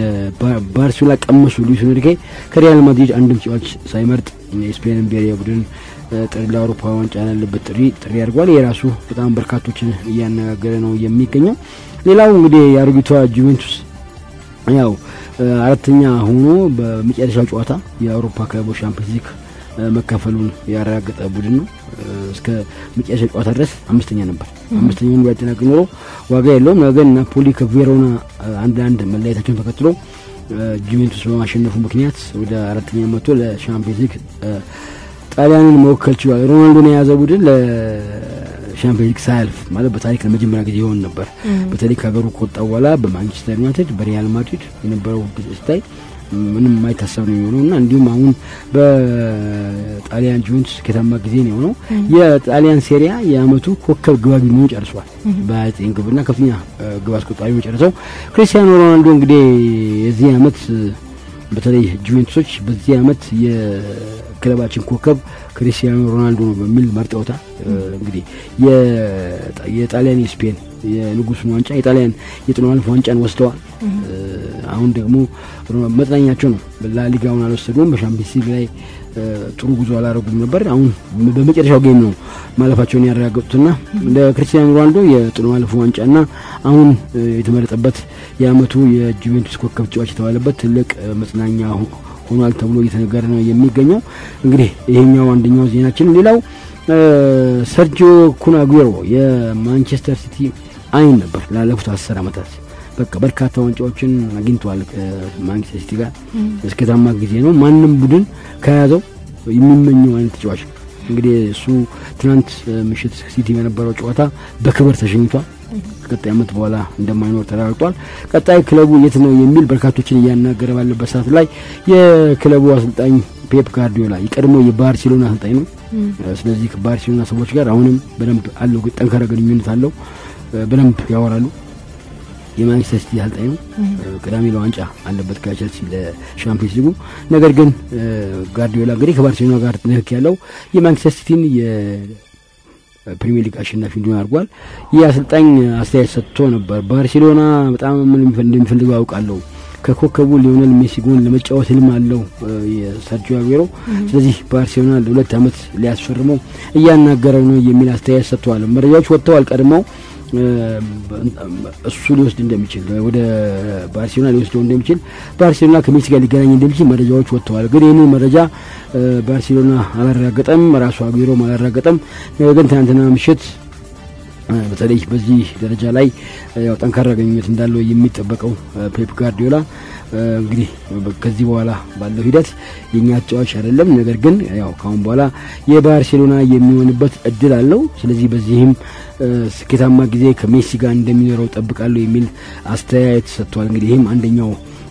የባርሴሎና ቀመሱ ሉዊስ ኤንሪኬ ከሪያል ማድሪድ አንድም ተጫዋች ሳይመርጥ የስፔንን ብሔራዊ ቡድን ጥሪ ለአውሮፓ ዋንጫ ያለበት ጥሪ ጥሪ አድርጓል። የራሱ በጣም በርካቶችን እያነጋገረ ነው የሚገኘው። ሌላው እንግዲህ የአሮጊቷ ጁቬንቱስ ያው አራተኛ ሆኖ በመጨረሻው ጨዋታ የአውሮፓ ክለቦች ሻምፒዮንስ ሊግ መካፈሉን ያረጋገጠ ቡድን ነው። እስከ መጨረሻ ጨዋታ ድረስ አምስተኛ ነበር። አምስተኛውን ቢያጠናቅቅ ኖሮ ዋጋ የለውም። ነገር ግን ናፖሊ ከቬሮና አንድ አንድ መለያየታቸውን ተከትሎ ጁቬንቱስ በማሸነፉ ምክንያት ወደ አራተኛ መጥቶ ለሻምፒዮንስ ሊግ ጣሊያንን መወከል ችሏል። ሮናልዶን የያዘ ቡድን ለሻምፒዮን ሊግ ሳያልፍ ማለት በታሪክ ለመጀመሪያ ጊዜ ይሆን ነበር። በተለይ ከሀገሩ ከወጣ በኋላ በማንቸስተር ዩናይትድ፣ በሪያል ማድሪድ የነበረው ስታይ ምንም የማይታሰብ ነው የሚሆነው እና እንዲሁም አሁን በጣሊያን ጁቬንቱስ ስኬታማ ጊዜ ነው የሆነው። የጣሊያን ሴሪያ የአመቱ ኮከብ ግባቢ መሆኑ ጨርሷል። በዘጠኝ ግብና ከፍተኛ ግብ አስቆጣሪ ጨርሰው ክሪስቲያኖ ሮናልዶ እንግዲህ የዚህ አመት በተለይ ጁቬንቱሶች በዚህ አመት የክለባችን ኮከብ ክሪስቲያኖ ሮናልዶ ነው በሚል መርጠውታል። እንግዲህ የጣሊያን የስፔን የንጉሱን ዋንጫ የጣሊያን የጥሎ ማለፍ ዋንጫን ወስደዋል። አሁን ደግሞ መጥናኛቸው ነው። ላሊጋውን አልወሰዱም። በሻምፒዮንስ ሊግ ላይ ጥሩ ጉዞ አላረጉም ነበር። አሁን በመጨረሻው ጌም ነው ማለፋቸውን ያረጋገጡትና ለክርስቲያኖ ሮናልዶ የጥሎ ማለፉ ዋንጫና አሁን የተመረጠበት የአመቱ የጁቬንቱስ ኮከብ ተጫዋች የተባለበት ትልቅ መጽናኛ ሆኗል ተብሎ እየተነገረ ነው የሚገኘው። እንግዲህ ይሄኛው አንደኛው ዜናችን። ሌላው ሰርጂዮ ኩን አጉዌሮ የማንቸስተር ሲቲ አይን ነበር ላለፉት አስር አመታት በቃ በርካታ ዋንጫዎችን አግኝተዋል ከማንቸስተር ሲቲ ጋር እስከታማ ጊዜ ነው። ማንም ቡድን ከያዘው የሚመኘው አይነት ተጫዋች ነው። እንግዲህ እሱ ትናንት ምሽት ሲቲ በነበረው ጨዋታ በክብር ተሸኝቷል። ከቀጣይ ዓመት በኋላ እንደማይኖር ተረጋግጧል። ቀጣይ ክለቡ የት ነው የሚል በርካቶችን እያናገረ ባለበት ሰዓት ላይ የክለቡ አሰልጣኝ ፔፕ ጋርዲዮላ የቀድሞ የባርሴሎና አሰልጣኝ ነው። ስለዚህ ከባርሴሎና ሰዎች ጋር አሁንም በደንብ አለው ጠንካራ ግንኙነት አለው። በደንብ ያወራሉ። የማንቸስተር ሲቲ አሰልጣኝ ነው። ቅዳሜ ለዋንጫ አለበት ከቸልሲ ለሻምፒዮንስ ሊጉ። ነገር ግን ጋርዲዮላ እንግዲህ ከባርሴሎና ጋር ንክክ ያለው የማንቸስተር ሲቲን ፕሪሚየር ሊግ አሸናፊ እንዲሆን አድርጓል። ይህ አሰልጣኝ አስተያየት ሰጥቶ ነበር። ባርሴሎና በጣም ምን እንደሚፈልገው አውቃለሁ። ከኮከቡ ሊዮኔል ሜሲ ጎን ለመጫወት ህልም አለው የሰርጂዮ አጉዌሮ። ስለዚህ ባርሴሎና ለሁለት ዓመት ሊያስፈርመው እያናገረው ነው የሚል አስተያየት ሰጥተዋል። መረጃዎች ወጥተዋል ቀድመው እሱ ሊወስድ እንደሚችል ወደ ባርሴሎና ሊወስደው እንደሚችል ባርሴሎና ከሜሲ ጋር ሊገናኝ እንደሚችል መረጃዎች ወጥተዋል። ግን ይህንን መረጃ ባርሴሎና አላረጋገጠም፣ ራሱ አጉዌሮም አላረጋገጠም። ነገር ግን ትናንትና ምሽት በተለይ በዚህ ደረጃ ላይ ያው ጠንካራ ግንኙነት እንዳለው የሚጠበቀው ፔፕ ጋርዲዮላ እንግዲህ ከዚህ በኋላ ባለው ሂደት የኛ ተጫዋች አይደለም፣ ነገር ግን ያው ካሁን በኋላ የባርሴሎና የሚሆንበት እድል አለው። ስለዚህ በዚህም ስኬታማ ጊዜ ከሜሲ ጋር እንደሚኖረው ጠብቃለሁ የሚል አስተያየት ሰጥቷል። እንግዲህ ይህም አንደኛው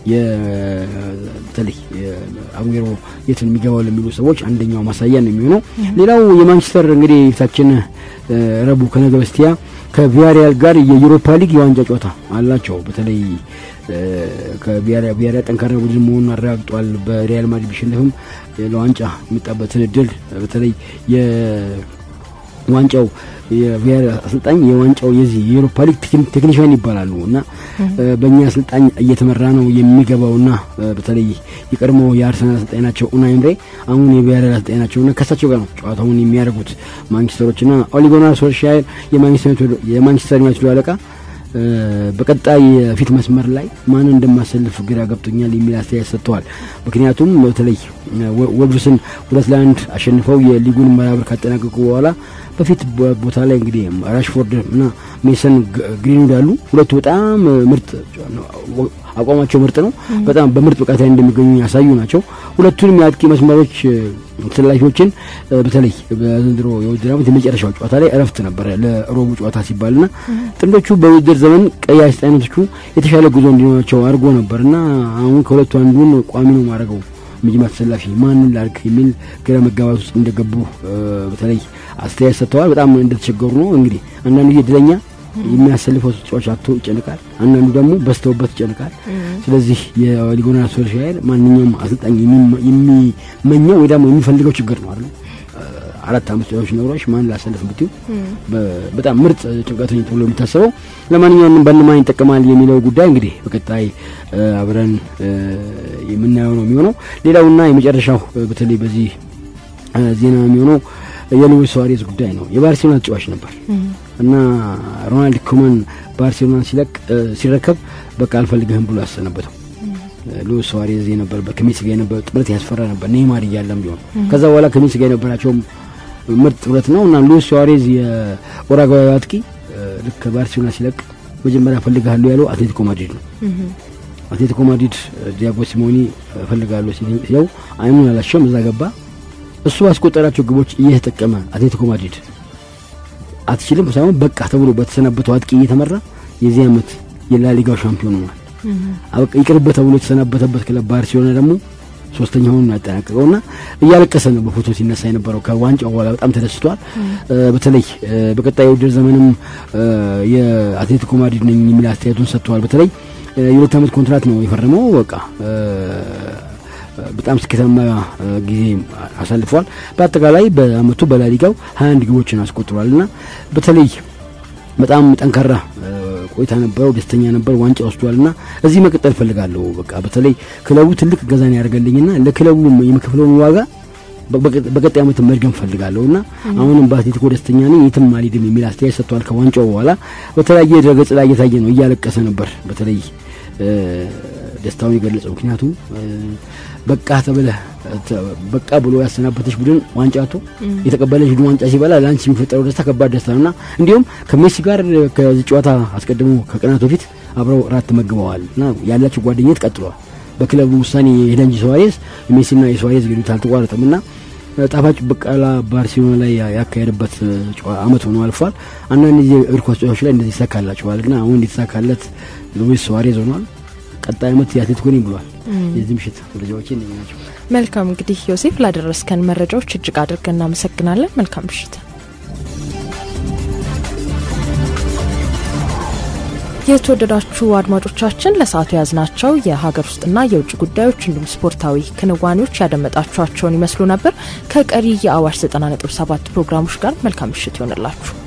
በተለይ አጉዌሮ የትን የሚገባው ለሚሉ ሰዎች አንደኛው ማሳያ ነው የሚሆነው። ሌላው የማንቸስተር እንግዲህ ፊታችን ረቡዕ ከነገ በስቲያ ከቪያሪያል ጋር የዩሮፓ ሊግ የዋንጫ ጨዋታ አላቸው። በተለይ ከቪያሪያል ጠንካራ ቡድን መሆኑን አረጋግጧል። በሪያል ማድሪድ ቢሸነፍም ለዋንጫ የመጣበትን እድል በተለይ ዋንጫው የብሔር አሰልጣኝ የዋንጫው የዚህ የዩሮፓ ሊግ ቴክኒሽያን ይባላሉ እና በእኛ አሰልጣኝ እየተመራ ነው የሚገባውና በተለይ የቀድሞ የአርሰናል አሰልጣኝ ናቸው ኡናይ ኤምሬ አሁን የብሔራዊ አሰልጣኝ ናቸውና ከሳቸው ጋር ነው ጨዋታውን የሚያደርጉት ማንቸስተሮችና ኦሊ ጉናር ሶልሻየር የማንቸስተር ዩናይትድ አለቃ በቀጣይ የፊት መስመር ላይ ማን እንደማሰልፍ ግራ ገብቶኛል የሚል አስተያየት ሰጥተዋል። ምክንያቱም በተለይ ወልቭስን ሁለት ለአንድ አሸንፈው የሊጉን መራብር ካጠናቀቁ በኋላ በፊት ቦታ ላይ እንግዲህ ራሽፎርድ እና ሜሰን ግሪንውድ አሉ። ሁለቱ በጣም ምርጥ አቋማቸው ምርጥ ነው። በጣም በምርጥ ብቃት ላይ እንደሚገኙ ያሳዩ ናቸው። ሁለቱንም የአጥቂ መስመሮች ተሰላፊዎችን በተለይ በዘንድሮ የውድድር ዓመት የመጨረሻው ጨዋታ ላይ እረፍት ነበረ ለሮቡ ጨዋታ ሲባልና ጥንዶቹ በውድድር ዘመን ቀይ አሰልጣኞቹ የተሻለ ጉዞ እንዲኖራቸው አድርጎ ነበርና አሁን ከሁለቱ አንዱን ቋሚ ነው ማድረገው መጀመሪያ ተሰላፊ ማንን ላድርግ የሚል ግራ መጋባት ውስጥ እንደገቡ በተለይ አስተያየት ሰጥተዋል። በጣም እንደተቸገሩ ነው። እንግዲህ አንዳንዱ ጊዜ እድለኛ የሚያሰልፈው ተጫዋች አቶ ይጨንቃል፣ አንዳንዱ ደግሞ በስተውበት ይጨንቃል። ስለዚህ የሊጎና ሶልሻየር ማንኛውም አሰልጣኝ የሚመኘው ወይ ደግሞ የሚፈልገው ችግር ነው አይደል? አራት አምስት ተጫዋቾች ኖሮች ማን ላሰልፍ ብትዩ በጣም ምርጥ ጭንቀተኛ ተብሎ የሚታሰበው ለማንኛውም በእነማን ይጠቀማል የሚለው ጉዳይ እንግዲህ በቀጣይ አብረን የምናየው ነው የሚሆነው። ሌላውና የመጨረሻው በተለይ በዚህ ዜና የሚሆነው የሉዊስ ሱዋሬዝ ጉዳይ ነው። የባርሴሎና ተጫዋች ነበር እና ሮናልድ ኩመን ባርሴሎናን ሲለቅ ሲረከብ በቃ አልፈልግህም ብሎ ያሰነበተው ሉዊስ ሱዋሬዝ የነበረበት ከሜሲ ጋር የነበረ ጥምረት ያስፈራ ነበር፣ ኔይማር እያለም ቢሆን ከዛ በኋላ ከሜሲ ጋር የነበራቸውም ምርጥ ጥምረት ነው እና ሉዊስ ሱዋሬዝ የኡራጓይ አጥቂ ልክ ባርሴሎና ሲለቅ መጀመሪያ እፈልግሃለሁ ያለው አትሌቲኮ ማድሪድ ነው። አትሌቲኮ ማድሪድ ዲያጎ ሲሞኒ እፈልጋለሁ ሲለው አይኑን አላሸም፣ እዛ ገባ። እሱ ባስቆጠራቸው ግቦች እየተጠቀመ አትሌቲኮ ማድሪድ አትችልም ሳይሆን በቃ ተብሎ በተሰናበተው አጥቂ እየተመራ የዚህ ዓመት የላሊጋው ሻምፒዮን ሆኗል። አበቃ ይቅርበት ተብሎ የተሰናበተበት ክለብ ባርሴሎና ደግሞ ሶስተኛውን ያጠናቀቀውና እያለቀሰ ነው በፎቶ ሲነሳ የነበረው ከዋንጫው በኋላ በጣም ተደስቷል። በተለይ በቀጣይ የውድድር ዘመንም የአትሌቲኮ ማድሪድ ነኝ የሚል አስተያየቱን ሰጥተዋል። በተለይ የሁለት ዓመት ኮንትራት ነው የፈረመው። በቃ በጣም ስኬታማ ጊዜ አሳልፈዋል። በአጠቃላይ በአመቱ በላሊጋው 21 ግቦችን አስቆጥሯል እና በተለይ በጣም ጠንካራ ቆይታ ነበረው። ደስተኛ ነበር። ዋንጫ ወስዷል እና እዚህ መቀጠል እፈልጋለሁ። በቃ በተለይ ክለቡ ትልቅ እገዛን ያደርገልኝና ለክለቡ የምከፍለውን ዋጋ በቀጣይ ዓመት መድገም ፈልጋለሁ እና አሁንም በአትሌቲኮ ደስተኛ ነኝ፣ የትም አልሄድም የሚል አስተያየት ሰጥቷል። ከዋንጫው በኋላ በተለያየ ድረገጽ ላይ እየታየ ነው። እያለቀሰ ነበር በተለይ ደስታውን የገለጸው ምክንያቱም በቃ ተብለህ በቃ ብሎ ያሰናበተች ቡድን ዋንጫ አቶ የተቀበለች ቡድን ዋንጫ ሲበላ ለአንቺ የሚፈጠረው ደስታ ከባድ ደስታ ነውና እንዲሁም ከሜሲ ጋር ከዚህ ጨዋታ አስቀድሞ ከቀናት በፊት አብረው ራት ተመግበዋል እና ያላቸው ጓደኝነት ቀጥሏል። በክለቡ ውሳኔ የሄደ እንጂ ሱዋሬዝ የሜሲና የሱዋሬዝ ግንኙነት አልተቋረጠም እና ጣፋጭ በቃላ ባርሴሎና ላይ ያካሄደበት አመት ሆኖ አልፏል። አንዳንድ ጊዜ እግር ኳስ ጨዋታዎች ላይ እንደዚህ ይሳካላቸዋል፣ ግን አሁን የተሳካለት ሉዊስ ሱዋሬዝ ሆኗል። ቀጣይ አመት የአትሌቲኮ ነኝ ብሏል። የዚህ ምሽት መረጃዎች እነዚህ ናቸው። መልካም እንግዲህ ዮሴፍ ላደረስከን መረጃዎች እጅግ አድርገን እናመሰግናለን። መልካም ምሽት። የተወደዳችሁ አድማጮቻችን ለሰዓቱ የያዝናቸው የሀገር ውስጥና የውጭ ጉዳዮች እንዲሁም ስፖርታዊ ክንዋኔዎች ያደመጣችኋቸውን ይመስሉ ነበር። ከቀሪ የአዋሽ 90.7 ፕሮግራሞች ጋር መልካም ምሽት ይሆንላችሁ።